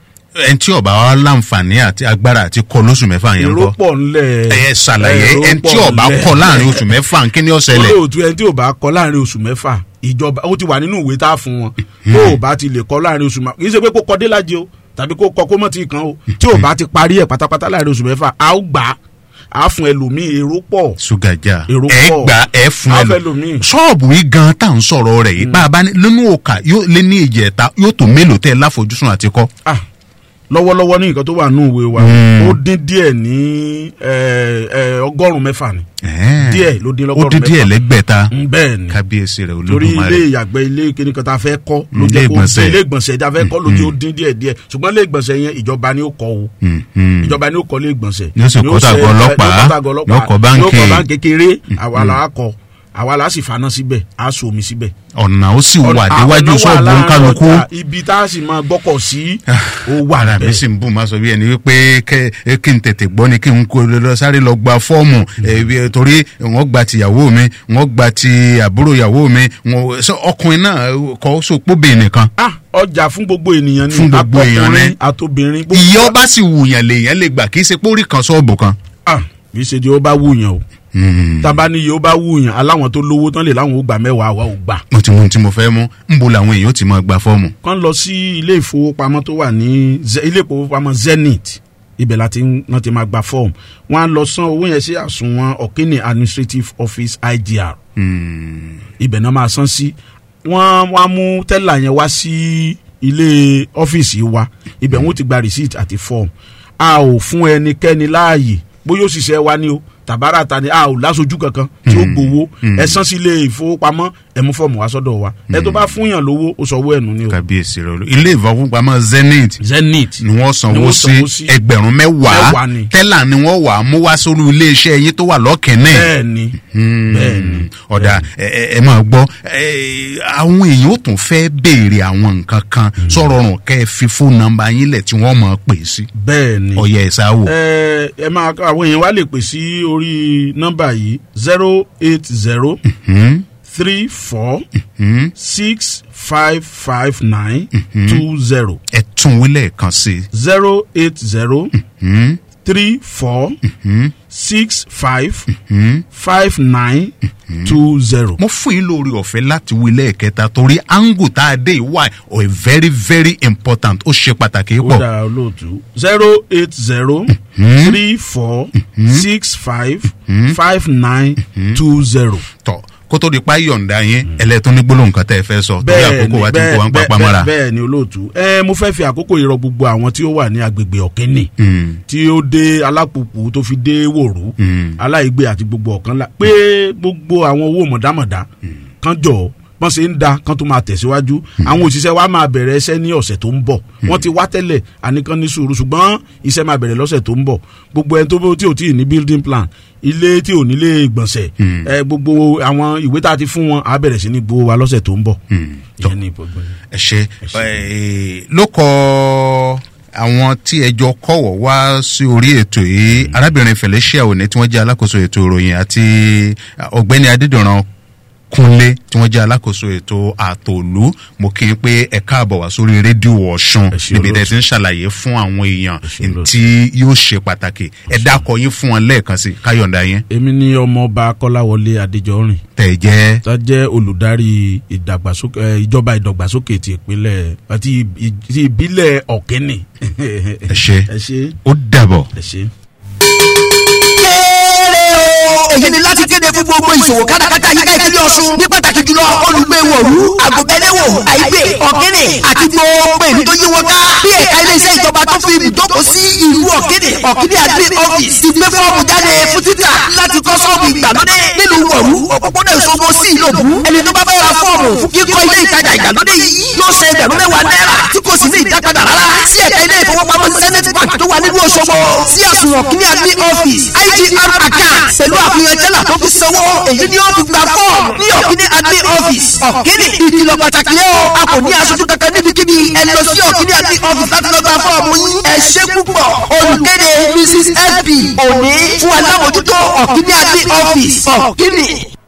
ẹni tí ọba wa láǹfààní àti agbára àti kọ lóṣù mẹ́fà yẹn
èrò
kọ́.
pọ̀ ńlẹ̀
ẹ ṣàlàyé
èrò
ẹni tí
pọ̀
ọba
ńlẹ̀.
kọ láàrin oṣù mẹ́fà kí ni ó ṣẹlẹ̀.
olóòtú ẹni tí ò bá kọ láàrin oṣù mẹ́fà ìjọba ó ti wà nínú ìwé tá a fún wọn tó o bá ti lè kọ láàrin oṣù mẹ́fà kì í ṣe pé kó kọ dé lájẹ o tàbí kó kọ kó mọ̀ tí kan o tí ò bá ti parí ẹ̀ pátápátá láàrin oṣù mẹ́fà a ó gbà á a fún ẹlòmíì èrò pọ̀
sugaja
èrò
ẹ
pọ̀
gbà ẹ fún
a
ẹ
fẹ́
lọ
ẹlòmíì.
ṣọ́ọ̀bù yìí gan tá à ń sọ̀rọ̀ rẹ̀ yìí bá a bá ní nínú òkà yóò lé ní ìjẹta yóò tó mélòó tẹ́ ẹ láfojúsùn àti kọ́.
Ah, lọ́wọ́lọ́wọ́ ní nǹkan tó wà nínú ìwé wa
Mm.
ó dín díẹ̀ ní ẹ, ẹ, ọgọ́rùn-ún mẹ́fà ni díẹ̀ ló dín
ó
lọ́gọ́rùn-ún
dín díẹ̀
mẹ́fà
lẹ́gbẹ̀ta
Mm, bẹ́ẹ̀ ni
kábíyèsí rẹ̀
torí ilé
olódùmarè.
ìyàgbẹ́ ilé kíní kan tá a fẹ́ kọ́ ló
Mm,
jẹ́
ilé
kó
ìgbọ̀nsẹ̀.
ilé ìgbọ̀nsẹ̀ tá a fẹ́ kọ́ ló jẹ́ ó dín díẹ̀ díẹ̀ ṣùgbọ́n ilé ìgbọ̀nsẹ̀ yẹn ìjọba ni ó kọ́ o
Mm, mm.
ìjọba ni ó kọ́ ilé ìgbọ̀nsẹ̀
Yóò sì
Ni ó
kọ́
ṣe-
tàgọ́ ọlọ́pàá,
yóò kọ́ tàgọ́ ọlọ́pàá,
yóò kọ́ báǹkì.
yóò kọ́ báǹkì kékeré àwa là á kọ́ àwa là á sì faná síbẹ̀ á so omi síbẹ̀.
ọ̀nà ó sì wà
Ọ̀nà-
déwájú
ọ̀nà wà
ṣọ́ọ̀bù
láàrin
kálukú.
ọjà, ibi tá a sì máa gbọ́kọ̀ sí ó wà
ara mi
bẹ́ẹ̀.
sì ń bù máa sọ bí ẹni wípé kẹ ẹ kí n tètè gbọ́ ni kí n kó lọ sáré lọ gba fọ́ọ̀mù ẹ, bí, ẹ, torí wọ́n gba ti ìyàwó mi wọ́n gba ti àbúrò ìyàwó mi wọ́n sọ ọkùnrin náà kọ́ sopóbè nìkan.
ah ọjà fún gbogbo ènìyàn ni
Fún gbogbo èèyàn ni.
àtọkùnrin àtobìnrin gbogbo-
ìyá ọba sì wùyàn lèèyàn lè gbà kí í ṣe pórí kan ṣọ́ọ̀bù kan.
ah kì í ṣe di ó bá wúyàn o tábà ní iye ó bá wúyàn aláwọn tó lówó tán lè láwọn ó gbà mẹ́wàá àwa ò gbà.
mo ti mú ohun tí mo fẹ́ mú ń bo làwọn èèyàn ó ti máa gba fọ́ọ̀mù.
kán lọ sí ilé ìfowópamọ́ tó wà ní Ze- ilé ìfowópamọ́ zenith ibẹ̀ láti wọ́n ti máa gba fọ́ọ̀mù wọ́n á lọ san owó yẹn sí àsùnwọ̀n ọ̀kínní administrative office igr ibẹ̀ náà máa san sí wọ́n wọ́n á mú tẹ́là yẹn wá sí ilé ọ́fíìsì wa ibẹ̀ wọ́n ti gba receipt àti form a ò fún ẹnikẹ́ni láàyè bóyá òṣìṣẹ́ wa ni o tàbára ta ni a ò lásojú kankan tí ó gbowó ẹ san sí ilé ìfowópamọ́ ẹ mú fọ́ọ̀mù wá sọ́dọ̀ wa ẹ tó bá fún yàn lówó ó sọ owó ẹ̀nu ni o.
kábíyèsí rẹ ilé ìfowópamọ́ zenith
zenith
ni wọ́n
Ni
sanwó
wọ́n sanwó
sí
sí.
ẹgbẹ̀rún mẹ́wàá
Mẹ́wàá ni.
tẹ́là ni wọ́n wà á mú wá sórí iléeṣẹ́ yín tó wà lọ́kẹ́nẹ́.
bẹ́ẹ̀ni bẹ́ẹ̀ni
ọ̀dà ẹ ẹ- ẹ máa gbọ́ ẹ, àwọn èèyàn ó tún fẹ́ béèrè àwọn nǹkan kan sọ̀rọ̀ ọ̀rùn kẹ́ ẹ fi fóònù nọ́mbà yín lẹ̀ tí wọ́n máa pè sí.
bẹ́ẹ̀ni
ọ̀yẹ̀ ẹ̀ sáwò.
ẹ ẹ máa àwọn èèyàn wa lè pè sí orí nọ́mbà yìí zero eight zero three four six five five nine two zero.
ẹ tún wílẹ̀ kan sí i.
zero eight zero three four six five five nine two zero.
mo fún yín lórí ọ̀fẹ́ láti wí lẹ́ẹ̀kẹta torí angle tá a dé yìí wà ọ̀ very very important ó ṣe pàtàkì
ó
pọ̀.
dára olóòtú zero eight zero three four six five five nine two zero.
tọ kó tó di pa yọ̀ǹda yín ẹlẹ́tún ní gbólóhùn kan tẹ́ ẹ fẹ́ sọ torí àkókò wa ti ń kó wa ń papá mọ́ra.
bẹ́ẹ̀ ni olóòtú ẹ mo fẹ́ fi àkókò yìí rọ gbogbo àwọn tí ó wà ní agbègbè ọ̀kẹ́nì tí ó dé alápòpò tó fi dé wòrú aláìgbé àti gbogbo ọ̀kan la pé gbogbo àwọn owó mọ̀dámọ̀dá kan jọ bọ́n ṣe ń da kan tó máa tẹ̀síwájú àwọn òṣìṣẹ́ wa máa bẹ̀rẹ̀ iṣẹ́ ní ọ̀sẹ̀ tó ń bọ̀ wọ́n ti wá tẹ́lẹ̀ àníkan ní sùúrù ṣùgbọ́n iṣẹ́ máa bẹ̀rẹ̀ lọ́sẹ̀ tó ń bọ̀ gbogbo ẹni tó bó tí ò tí ì ní building plan ilé tí ò nílé ìgbọ̀nsẹ̀ ẹ gbogbo àwọn ìwé tá a ti fún wọn á bẹ̀rẹ̀ sí ní gbowó wa lọ́sẹ̀ tó ń bọ̀. ìyẹn ní gbogbo yẹn.
ẹ ṣe ẹ, ló kọ àwọn tí ẹjọ kọwọ wá sí orí ètò yìí arábìnrin felicia òní tí wọn jẹ alákòóso ètò ìròyìn àti ọgbẹni adédọràn kúnlé tí wọn jẹ alákòóso ètò àtòlú mo kí n pé ẹ káàbọ̀ wá sórí rédíò ọ̀ṣun níbi tẹ́ ti ń ṣàlàyé fún àwọn èèyàn tí yóò ṣe pàtàkì ẹ dákọ yín fún wọn lẹ́ẹ̀kan sí káyọ̀ǹda yín.
èmi ni ọmọọba kọ́láwọlé adéjọrin.
tẹ̀ jẹ́.
tá jẹ́ olùdarí ìdàgbàsókè ẹ, ìjọba ìdàgbàsókè ti ìpínlẹ̀ àti ì- ti ìbílẹ̀ ọ̀kẹ́nì.
ẹ ṣe
ẹ ṣe.
ó dàbọ̀.
ẹ ṣe.
èyí ni láti kéde fún gbogbo ìṣòwò kátàkátà yíká ìpínlẹ̀ ọ̀ṣun ní pàtàkì jùlọ olùgbé wọ̀lú àgùnbẹ́lẹ́wò àìgbè ọ̀kẹ́nẹ̀ àti gbogbo èmi tó yí wọn ká bí ẹ̀ka iléeṣẹ́ ìjọba tó fi ibùdókò sí ìlú ọ̀kẹ́nẹ̀ ọ̀kẹ́nẹ̀ admin office ti gbé fọ́ọ̀mù jáde fún títà láti kọ́ sọ́ọ̀bù ìgbàlódé nílùú wọ̀lú òpópónà ìṣòwò sí ìlòbù ẹni tó bá fẹ́ ra fọ́ọ̀mù fún kíkọ́ ilé ìtajà ìgbàlódé yìí yóò ṣe ẹgbẹ̀rún mẹ́wàá náírà tí kò sì ní ìdápadà rárá sí ẹ̀ka ilé ìfowópamọ́ zenith bank tó wà nílùú òṣogbo sí àsùnwọ̀n kíní admin office igr account pẹ̀lú àfihàn jẹ́là tó fi sanwó èyí ni ó fi gba fọ́ọ̀mù ní ọ̀kíní admin office ọ̀kíní ìkìlọ̀ pàtàkì yẹn o a kò ní aṣojú kankan níbikíbi ẹ lọ sí ọ̀kíní admin office láti lọ gba fọ́ọ̀mù yín ẹ ṣe púpọ̀ olùkéde mrs fb òní fún alámòjútó ọ̀kíní admin office ọ̀kíní.